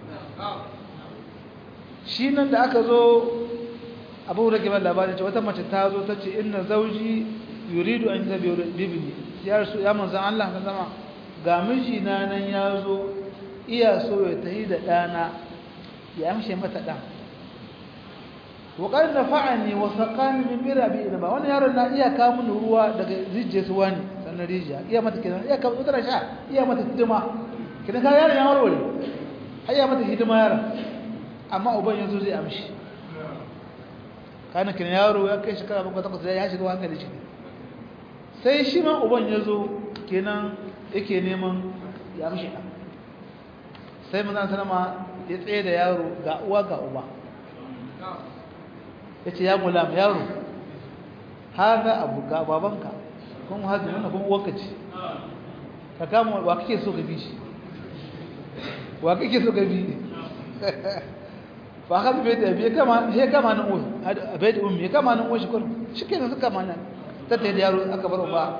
Speaker 1: shi nan da aka zo abu da ke ban labarin ce wata mace ta zo ta ce ina zauji yuridu an zabe bibini ya rasu ya manzan Allah ka zama ga mijina nan ya zo iya so ya tahi da ɗana ya amshe mata ɗan waƙar da fa'ani wa saƙani min mira bi ina ba wani yaron na iya kamun ruwa daga zijje su wani sannan rijiya iya mata kenan iya kamun tsara sha iya mata hidima kidan ka yaron ya warware har iya mata hidima yaron amma uban yanzu zai amshi kana kidan yaro ya kai shekara bakwai takwas ya shiga hankali shi sai shi ma uban ya zo kenan yake neman ya amshi ɗan sai manzan sanama ya tsaye da yaro ga uwa ga uba ya ce ya gulam yaro haza abu ga babanka kuma hazi wannan kuma uwarka ce ka kama wa kake so ka bi shi wa kake so ka bi fa hazi bai da biya kama ya kama nan uwa bai da ummi ya kama nan uwa shi kullum shi kenan suka kama nan ta ta da yaro aka bar uba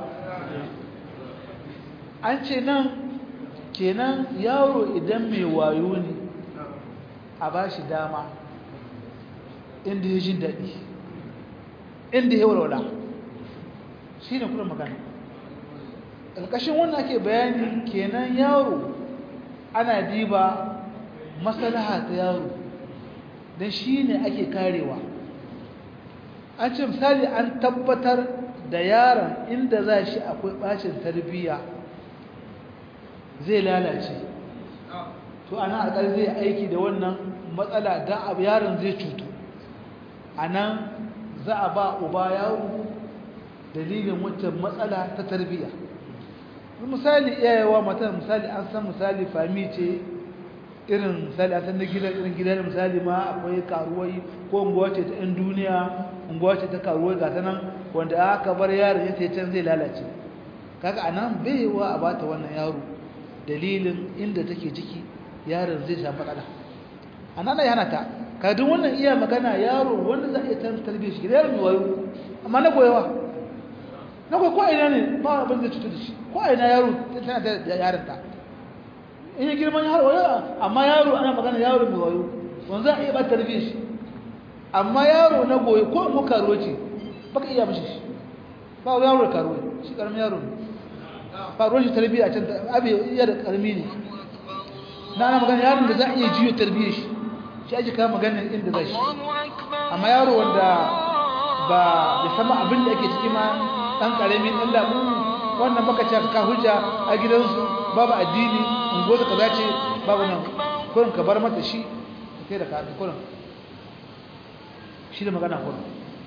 Speaker 1: an ce nan kenan yaro idan mai wayo ne a ba shi dama inda ya jin daɗi inda ya walwala shi ne kuna magana ƙarƙashin wannan ake bayani kenan yaro ana diba masalaha ta yaro don shi ne ake karewa an ce misali an tabbatar da yaron inda za shi akwai ɓacin tarbiyya zai lalace to ana alƙar zai aiki da wannan matsala don abu yaron zai cutu a nan za a ba uba yawo dalilin wata matsala ta tarbiyya misali iyayewa mata misali an san misali fami ce irin misali a san da gidan irin gidan misali ma akwai karuwai ko unguwa ce ta 'yan duniya unguwa ce ta karuwai ga ta nan wanda aka bar yaron ya sai can zai lalace kaga a nan bai yiwa a bata wannan yaro dalilin inda take ciki yaron zai samu matsala a nan yana ta kadin wannan iya magana yaro wanda za a iya tarbiyyar shi yaro mai wayo amma na goyawa na goyi ko ina ne ba abin zai cutar da shi ko ina yaro tana da yaron ta in yi girman yaro wayo amma yaro ana magana yaro mai wayo wanda za a iya ba tarbiyyar shi amma yaro na goyi ko mu karuwa ce baka iya mishi shi ba yaro da karuwa shi karamin yaro ne ba ruwan shi tarbiyya can abi iya da karmi ne na ana magana yaron da za a iya jiyo tarbiyyar shi shi ake kawo maganar inda zai shi amma yaro wanda ba bai sama abin da ake ciki ma ɗan ƙaramin ɗan labu wannan baka ce ka hujja a gidansu babu addini ungozu ka zace babu nan kurin ka bar mata shi ka kai da kaɗi kurin shi da magana kurin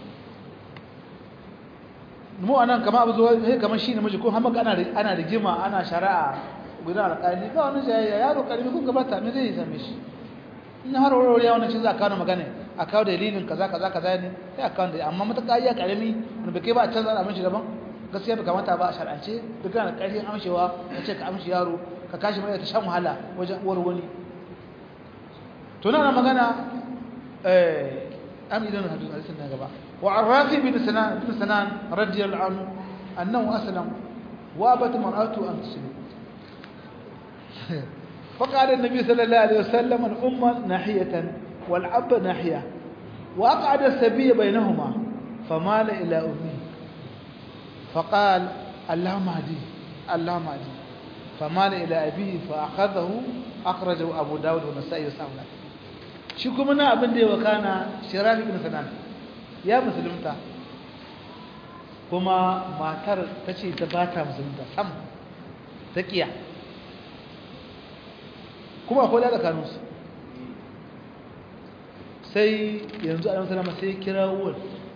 Speaker 1: mu a nan kama abu zuwa sai kamar shi namiji ko hamaka ana rigima ana shari'a gudan alƙali ba wani jayayya yaro ƙarfi kun gabata me zai same shi in har warware ya wannan shi za a kawo magana a kawo dalilin kaza kaza kaza ne sai a kawo da amma mutaka iya ƙarami wanda bai kai ba a canza da aminci daban gaskiya bai kamata ba a shar'ance duk kana ƙarfin amshewa ka ce ka amshi yaro ka kashi mai ta shan wahala wajen uwar wani to na magana eh am idan hadisin na gaba وعن رافع بن سنان بن سنان رضي الله عنه أنه أسلم وابت مرأته أن تسلم فقال النبي صلى الله عليه وسلم الأمة ناحية والأب ناحية وأقعد السبي بينهما فمال إلى أمه فقال اللهم اهديه اللهم اهديه فمال إلى أبيه فأخذه أخرجه أبو داود والنسائي وسامنا شكو منا أبن دي وكان شرافي بن سنان ya musulunta kuma matar ta ce ta ba ta musulunta sam ta kiya kuma akwai da kanunsu sai yanzu a salama sai kira uwar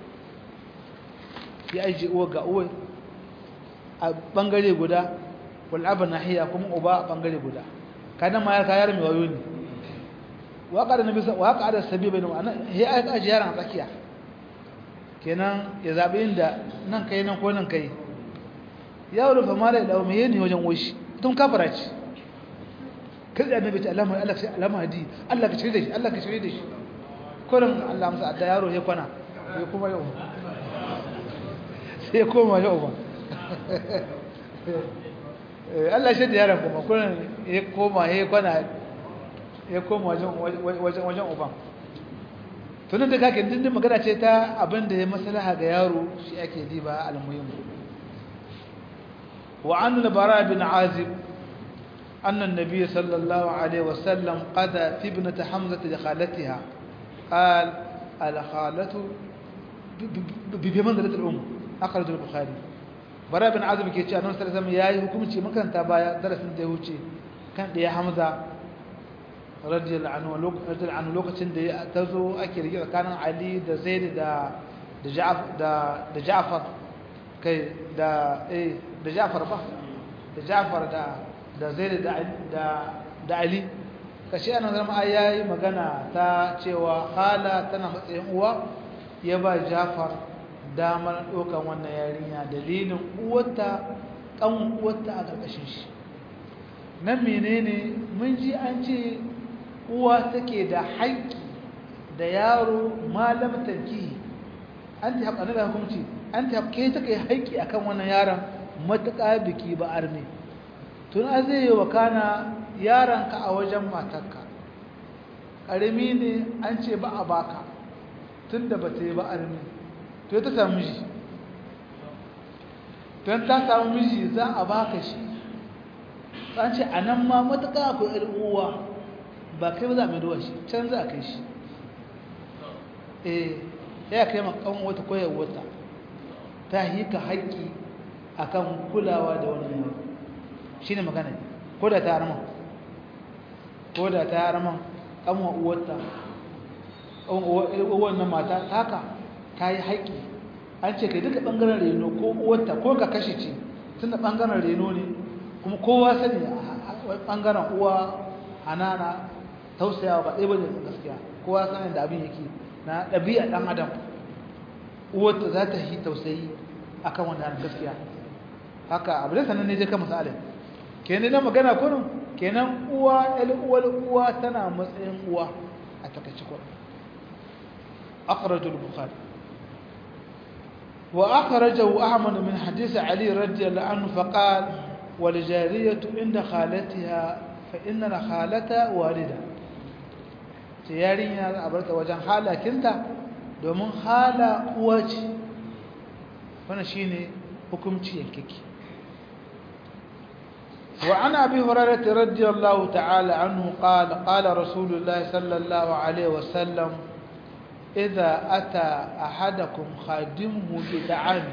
Speaker 1: ya ajiye uwar ga uwar a bangare guda wal'abar nahiya kuma uba a bangare guda kanan ma ya kayar mai wayo ne waƙa da nabi waƙa da sabi bai nuna ya ajiye yaran a tsakiya kenan ya zaɓi inda nan kai nan ko nan kai ya rufe mara da ɗau mai ne wajen woshi tun kafara ce kai da annabi ta alama Allah sai alama hadi Allah ka shirye da shi Allah ka shirye da shi kurin Allah amsa adda yaro ya kwana ya kuma yau sai ya koma yau ba Allah shi da yaron kuma kurin ya koma ya kwana ya koma wajen wajen uban tunan da kake dindin magana ce ta abin da ya maslaha ga yaro shi ake diba al-muhim wa an al-bara bin azib anna an-nabiy sallallahu alaihi wasallam qada fi ibnati hamza li khalatiha qal al-khalatu bi manzilati al-um akhraj al-bukhari bara bin azib ke cewa annabi sallallahu alaihi wasallam yayi hukunci makanta baya darasin da ya wuce kan da ya hamza radiyallahu anhu lokacin da ta zo ake rike tsakanin Ali da Zaid da da Ja'far da da Ja'far kai da eh da Ja'far ba da Ja'far da da Zaid da da da Ali kashi ana zama ai yayi magana ta cewa hala tana matsayin uwa ya ba Ja'far damar dokan wannan yarinya dalilin uwarta kan uwarta a karkashin shi nan menene mun ji an ce uwa take da haƙƙi da yaro malam tanki an ta haƙa na hukunci an ta haƙƙe take haƙƙi akan wannan yaron matuƙa biki ba arme tun a zai yi wa kana yaronka a wajen matarka ƙarami ne an ce ba a baka tun da ba ta yi ba arme to ta samu miji don ta samu miji za a baka shi an ce a nan ma matuƙa akwai uwa ba kai ba za a mai duwa shi can za a kai shi eh ya kai makan wata koyar wata ta yi ka haƙƙi a kan kulawa da wani yaro shi ne magana ko da ta harman ko da ta harman ƙanwa uwarta uwar na mata taka ta yi haƙƙi an ce kai duka ɓangaren reno ko uwarta ko ka kashe ce tun da ɓangaren reno ne kuma kowa sani a ɓangaren uwa hanana tausayawa ba ɗaya bane gaskiya kowa sanin da abin yake na ɗabi'a ɗan adam uwarta za ta yi tausayi akan wannan gaskiya haka abu da sanan ne je kan misalin kenan na magana kurin kenan uwa el uwal uwa tana matsayin uwa a takaice kurin akhrajul bukhari wa akhrajahu ahmad min hadith ali radiyallahu anhu faqala wal jariyatu inda khalatiha fa inna khalata walida ce yarinya a barta wajen halakinta domin hala uwa ce wannan shine hukunci yankake وعن أبي هريرة رضي الله تعالى عنه قال قال رسول الله صلى الله عليه وسلم إذا أتى أحدكم خادمه بدعام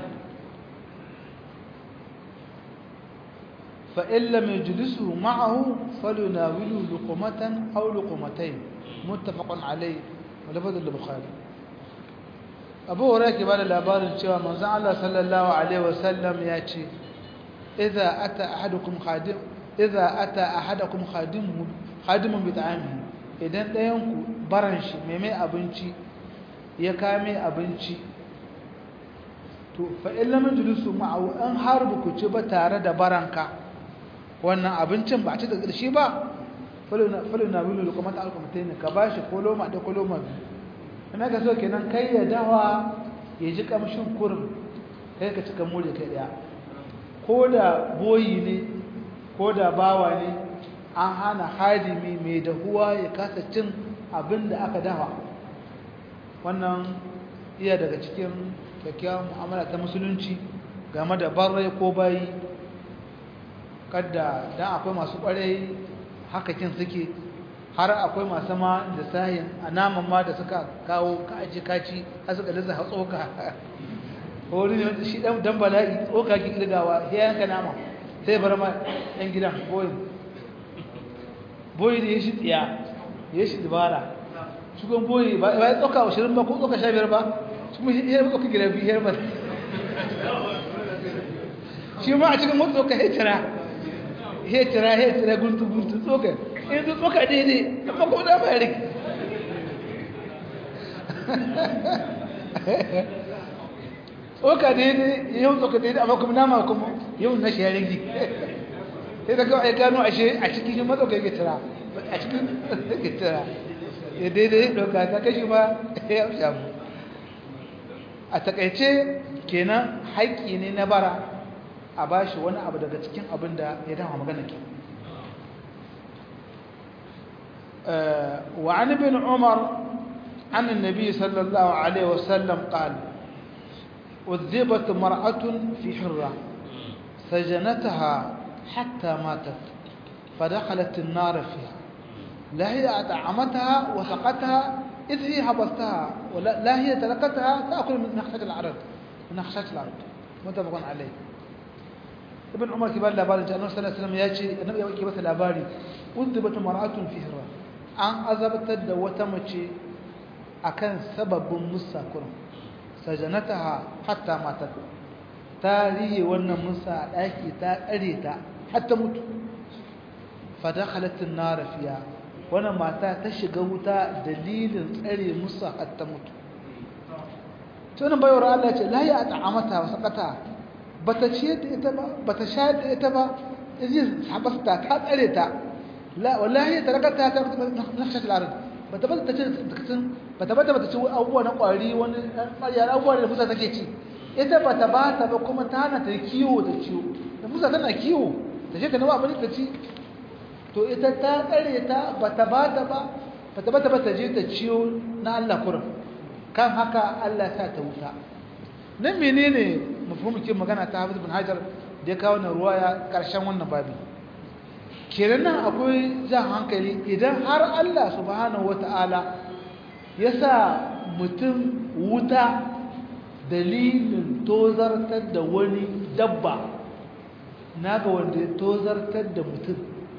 Speaker 1: فإن لم يجلسه معه فليناوله لقمة أو لقمتين متفق عليه ولفظ البخاري أبو هريرة كبار الأبار cewa manzon Allah sallallahu alaihi wasallam ya ce idza ata ahadukum khadim idza ata ahadukum khadimu khadimun bi ta'amihi idan ɗayan ku baran shi mai mai abinci ya kame abinci to fa in lam yajlisu ma'ahu an harbu ku ci ba tare da baranka wannan abincin ba a ci da ƙarshe ba falo na wilo da kuma ta'alkwamta ne ka ba shi koloma da koloma biyu ina ka so kenan kai ya dawa ya ji kamshin kurin kai ka cika mure kai daya ko da boyi ne ko da bawa ne an hana hadimi mai dahuwa ya kasa cin abin da aka dawa wannan iya daga cikin kyakkyawan mu'amala ta musulunci game da barrai ko bayi kadda dan akwai masu kwarai hakakin suke har akwai masu ma da sahin a naman ma da suka kawo kaji kaci har suka lissa tsoka wani ne shi dan dan bala'i tsoka ki kirgawa sai yanka nama sai bar ma yan gidan boyin boyi da ya shi tsiya ya shi dubara shugon boyi ba ya tsoka 20 ba ko tsoka 15 ba su mu yi tsoka gida biyar ba shi ma a cikin mutu tsoka hetira hetira hetira guntu guntu tsoka in su tsoka daidai amma ko da ba rike tsoka daidai yau tsoka daidai amma kuma nama kuma yau na shi ya rigi sai da kawai gano ashe a cikin shi matsauka ya tira a cikin ya tira ya daidai ɗauka ta kashi ma ya shamu a takaice kenan haƙƙi ne na bara a bashi wani abu daga cikin abin da ya dama magana ke وعن ابن عمر عن النبي صلى الله عليه وسلم قال أذبت مرأة في حرة سجنتها حتى ماتت فدخلت النار فيها لا هي أطعمتها وسقتها إذ هي حبستها ولا لا هي تركتها تأكل من نخشة العرض من نخشة العرض متفق عليه ابن عمر كبار لاباري جاء النبي صلى الله عليه وسلم يأتي النبي يوكي بس لاباري أذبت مرأة في حرة an azabtar da wata mace akan sababin musa kurum sajanataha hatta matat ta riye wannan musa a ɗaki ta tsare ta hatta mutu fadakhalatin nar fiya wannan mata ta shiga wuta dalilin tsare musa hatta mutu to nan bayar Allah ce la ya ta'amata wa sakata bata ce da ita ba bata sha da ita ba izin habasta ta tsare ta لا والله هي تركتها نخشة الأرض بتبدأ تكتن بتبدأ بتسوي أول نقاري ون يا أول نفوسها تكيتي إذا بتبات بكم تانا تكيو تكيو نفوسها تانا كيو تجي تنوع بني تكي to ita ta tsare ta bata bata ba bata bata bata je ta ciyo na Allah kurin kan haka Allah ya sa ta wuta nan menene mafhumin magana ta Hafiz bin Hajar da ya kawo na ruwaya karshen wannan babi kenan nan akwai jan hankali idan har Allah subhanahu wata'ala ya sa mutum wuta dalilin tozartar da wani dabba na ga wanda ya tozartar da mutum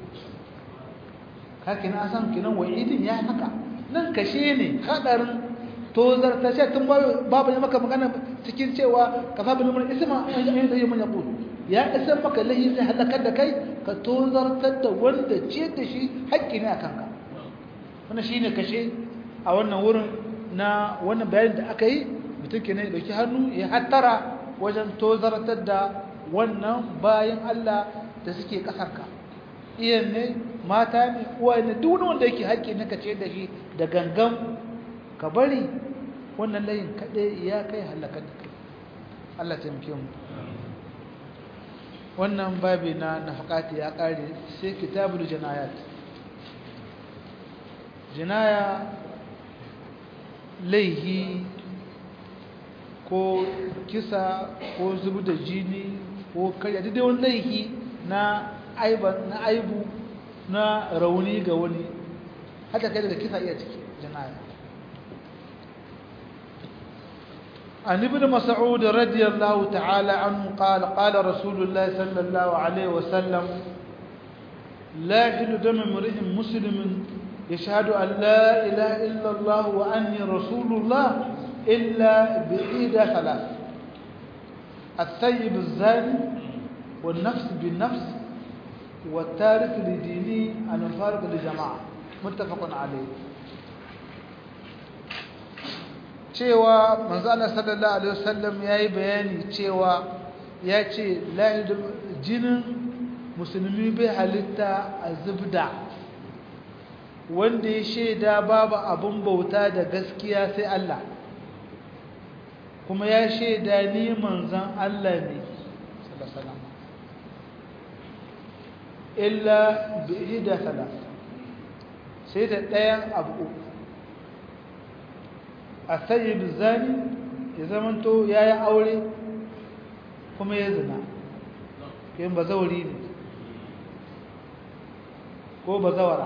Speaker 1: haka na san kinan wa'idin ya haka nan kashe ne hadarin tozartar shi tun babu ya maka magana cikin cewa kafa bin mun isma an yi da yi mun yaqul ya isar maka lahi zai halakar da kai ka tozartar da wanda ce da shi haƙƙi ne a kanka wannan shine kashe a wannan wurin na wannan bayanin da aka yi mutum ke ne dauki hannu ya hattara wajen tozartar da wannan bayan Allah da suke ƙasarka iyan ne mata ne uwa ne duk wanda yake haƙƙi ne ka ce da shi da gangan ka bari wannan layin kaɗai ya kai halakar da kai Allah taimake mu wannan babi na nafaqati ya kare sai kitabul jinayat jinaya laihi ko kisa ko zubu da jini ko karya dai wani laihi na aibu na rauni ga wani haka kai daga kisa iya ciki jinaya عن ابن مسعود رضي الله تعالى عنه قال قال رسول الله صلى الله عليه وسلم لا يحل دم امرئ مسلم يشهد أن لا إله إلا الله وأني رسول الله إلا بإحدى ثلاث الثيب الزاني والنفس بالنفس والتارك لدينه المفارق لجماعة متفق عليه cewa manzana sallallahu alaihi wasallam yayi bayani cewa ya ce jinin musulmi bai halitta a zubda wanda ya shaida babu abin bauta da gaskiya sai Allah kuma ya shaida ni manzan Allah ne sallallahu illa bi ihda salat sai da ɗayan abu uku a sayi bizani ya zamanto ya yi aure kuma ya zina yin ba zauri ne ko ba zawara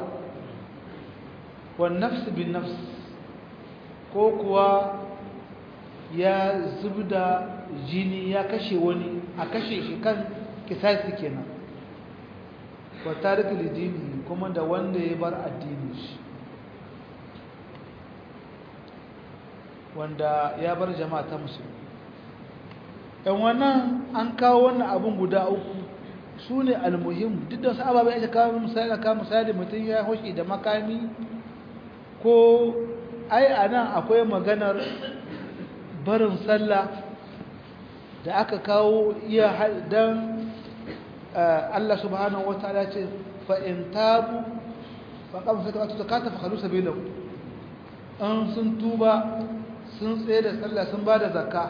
Speaker 1: nafsi bin nafs ko kuwa ya zubda jini ya kashe wani a kashe shi kan kisasi kenan wa tarik lidini kuma da wanda ya bar addini shi wanda ya bar jama'a ta musulmi ɗan wannan an kawo wannan abin guda uku su ne almuhim duk da wasu ababen ya kawo misali ka misali mutum ya hoshi da makami ko ai a nan akwai maganar barin sallah da aka kawo iya don Allah subhanahu wa ta'ala ce fa'in tabu faƙa masu ta zakata fa kalu sabilahu an sun tuba sun tsaye da sallah sun ba da zakka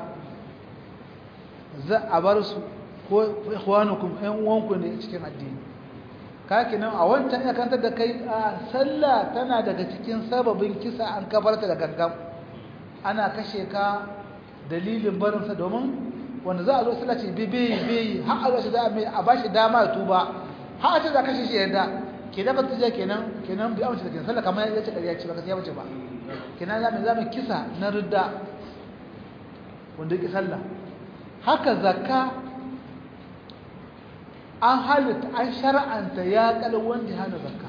Speaker 1: za a bar su ko ikhwanukum ɗan uwanku ne cikin addini kaki nan a wancan ya kantar da kai a sallah tana daga cikin sababin kisa an kabarta da gangan ana kashe ka dalilin barinsa domin wanda za a zo sallah ce bibi bibi har a zo da a ba shi dama ya tuba har a ce za kashe shi yadda ke da bata je kenan kenan bi amince da kenan sallah kamar ya ce ƙarya ce ba gaskiya bace ba kenan za mu za mu kisa na ridda wanda yake sallah haka zakka an halitta an shar'anta ya kal wanda ya hana zakka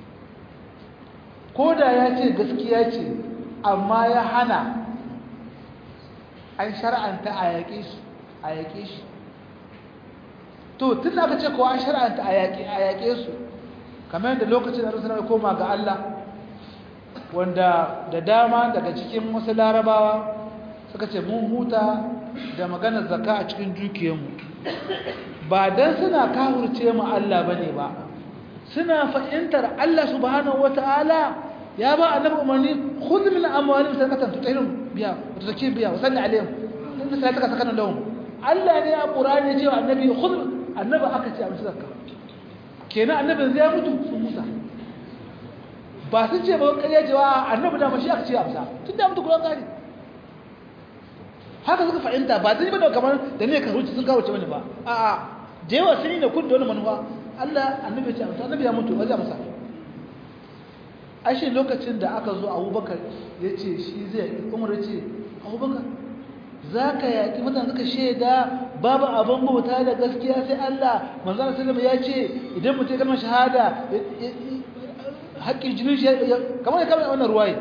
Speaker 1: ko da ya ce gaskiya ce amma ya hana an shar'anta a yaƙe shi a yaƙe shi to tun da aka ce ko an shar'anta a yaƙe a yaƙe su kamar yadda lokacin da Rasulullah ya koma ga Allah wanda da dama daga cikin wasu larabawa suka ce mun huta da maganar zakka a cikin dukiyarmu ba dan suna kahurce mu Allah bane ba suna fahimtar Allah subhanahu wataala ya ba annabi umarni khudh min amwalihim sadaqatan tutahhirum biha wa tuzakki biha wa salli alaihim inna salataka sakanun lahum Allah ne a Qur'ani ya ce wa annabi khudh annabi aka ce a musu zakka kenan annabin zai mutu sun musa ba sun ce ba ƙarya cewa annabi da mashi aka ce a musa tun da mutu Qur'an gari haka suka fahimta ba zai bane kamar da ne ka ruci sun kawo ce bane ba a'a da yawa sun yi da kun da wani manufa Allah annabi ya ce a musa annabi ya mutu ba zai musa ashe lokacin da aka zo abubakar ya ce shi zai yaƙi umar ya ce abubakar za ka yaƙi mutane suka shaida babu abin bauta da gaskiya sai Allah manzan sallam ya ce idan mutum kalmar shahada haƙƙin jinin shi kamar ya kamar wannan ruwaye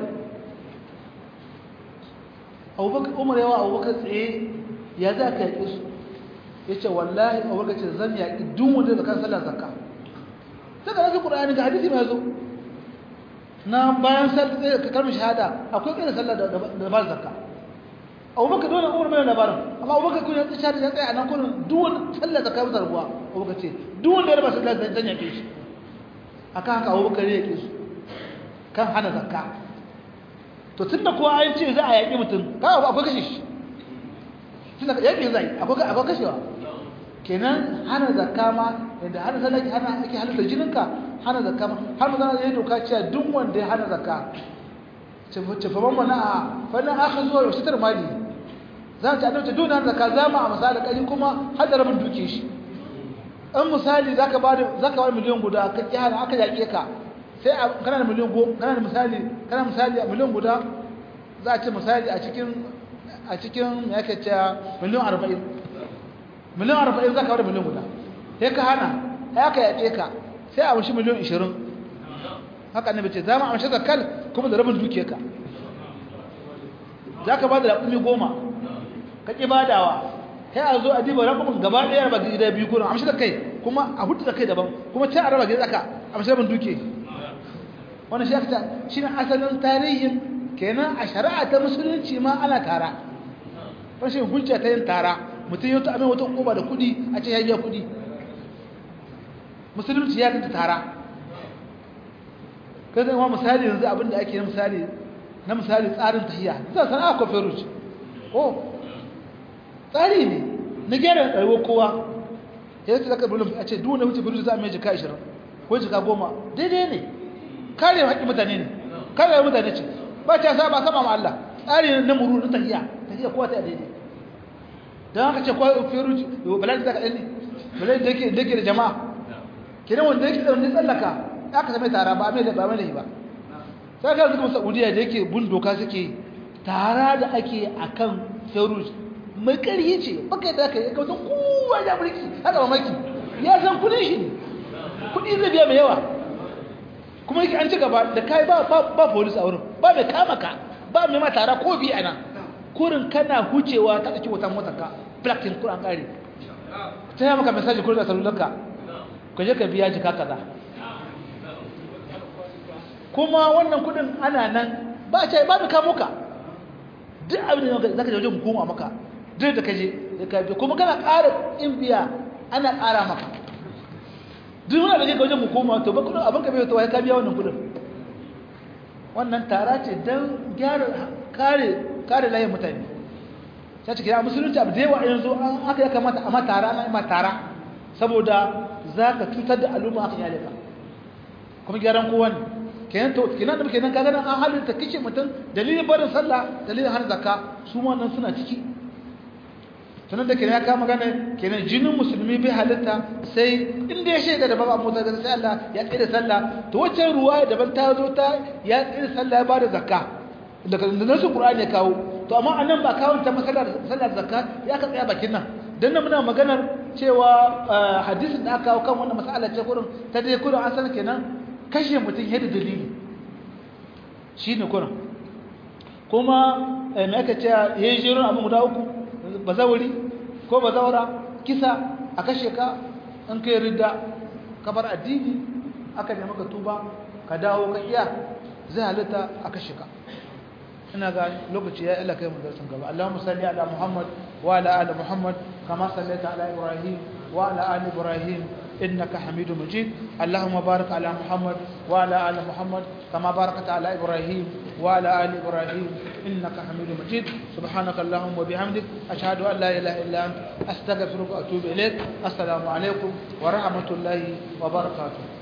Speaker 1: abubakar umar yawa abubakar tsaye ya za ka yaƙi su ya ce wallahi abubakar ce zan yaƙi duk wanda da kan sallar zakka saka nasu ƙura'ani ga hadisi mai zo na bayan sallar kalmar shahada akwai kai da sallar da ba zakka abubakar dole umar mai labarin amma abubakar kun ya tsaya ya tsaya a nan kullum duk wani sallar zakka ba zarguwa abubakar ce duk wanda ya raba sallar zan yaƙe shi akan haka abubakar ya yaƙe su kan hana zakka to tun da kowa an ce za a yaƙi mutum kawai akwai kashe shi tun da yaƙi zai akwai kashewa kenan hana zakka ma yadda hana sallar hana ake halitta jininka hana zakka ma har mazana ya doka cewa duk wanda ya hana zakka cefaman mana a fannin aka zuwa yau sitar mali za ta adauta duk hana zakka za mu a misali ƙari kuma har da rabin duke shi an misali zaka ba da zaka ba miliyan guda ka kyara aka yake ka sai kana da miliyan go kana da misali kana misali a miliyan guda za a ce misali a cikin a cikin me yake cewa miliyan 40 miliyan 40 zaka ba da miliyan guda sai ka hana sai aka yake ka sai a mushi miliyan 20 haka annabi ce zama a mushi zakal kuma da rabin dukiyarka zaka ba da rakumi goma ka ki badawa sai a zo a diba rakumin gaba ɗaya raba gida biyu gurin amshi da kai kuma a hudu da kai daban kuma can a raba gida tsaka amshi rabin duke wannan shi aka shi ne asalin tarihin kenan a shari'a ta musulunci ma ana tara rashin hujja ta yin tara mutum yau ta amin wata hukuma da kuɗi a ce ya biya kuɗi musulunci ya kanta tara kai zai ma misali yanzu abinda ake na misali na misali tsarin tahiyya zan sana'a ko feruj ko tsari ne na gyara rayuwar kowa ya zai zaka bulun a ce duk wanda wuce feruj za a mai jika 20 ko jika 10 daidai ne kare haƙƙin mutane ne kare mutane ce ba ta saba sama ma Allah tsari ne na muru na tahiyya tahiyya kowa ta daidai don haka ce kowa feruj balai zaka ɗan ne balai da yake da jama'a kenan wanda yake da wani tsallaka aka zama tara ba mai da ba mai ba sai ka zuwa Saudiya da yake bin doka suke tara da ake akan feruj mai ƙarfi ce baka da kai ka san kowa da mulki haka mamaki ya san kudin shi kudi zai biya mai yawa kuma yake an ci gaba da kai ba ba ba police a wurin ba mai kama ka ba mai ma tara ko bi ana kurin kana hucewa ta dauki wata motar ka blacking kuran kare ta yi maka message kurin da salulanka ka je ka biya jika kaza kuma wannan kudin ana nan ba ce ba ka muka duk abin da zaka je wajen hukuma maka duk da kaje da ka biya kuma kana ƙara in biya ana ƙara maka duk wanda kaje wajen hukuma to ba kudin abin ka biya to ka biya wannan kudin wannan tara ce dan gyara kare kare layin mutane sai ce kira musulunci abu da yawa yanzu an aka ya kamata a matara na ma tara saboda za ka cutar da al'umma aka yale ka kuma gyaran kowa ne kenan to kenan da kenan kaga nan an halitta kishi mutum dalilin barin sallah dalilin har zakka su ma nan suna ciki tunan da kenan ya kama gane kenan jinin musulmi bai halitta sai inda ya shaida da babu abu da sai Allah ya tsira sallah to wacce ruwa daban ta zo ta ya tsira sallah ya bada zakka daga nasu qur'ani ya kawo to amma anan ba kawo ta masallar sallar zakka ya ka tsaya bakin nan dan nan muna maganar cewa hadisin da aka kawo kan wannan mas'ala ce kurin ta dai kurin an san kenan kashe mutum yadda dalili shine kurin kuma me aka ce yayin jerin abin guda uku bazawari ko bazawara kisa a kashe ka in kai ridda ka bar addini aka nemi ka tuba ka dawo ka iya zai halitta a kashe ka ina ga lokaci ya Allah kai mu darsin gaba Allahumma salli ala Muhammad wa ala ali Muhammad kama sallaita ala Ibrahim wa ala ali Ibrahim إنك حميد مجيد اللهم بارك على محمد وعلى آل محمد كما باركت على إبراهيم وعلى آل إبراهيم إنك حميد مجيد سبحانك اللهم وبحمدك أشهد أن لا إله إلا أنت أستغفرك وأتوب إليك السلام عليكم ورحمة الله وبركاته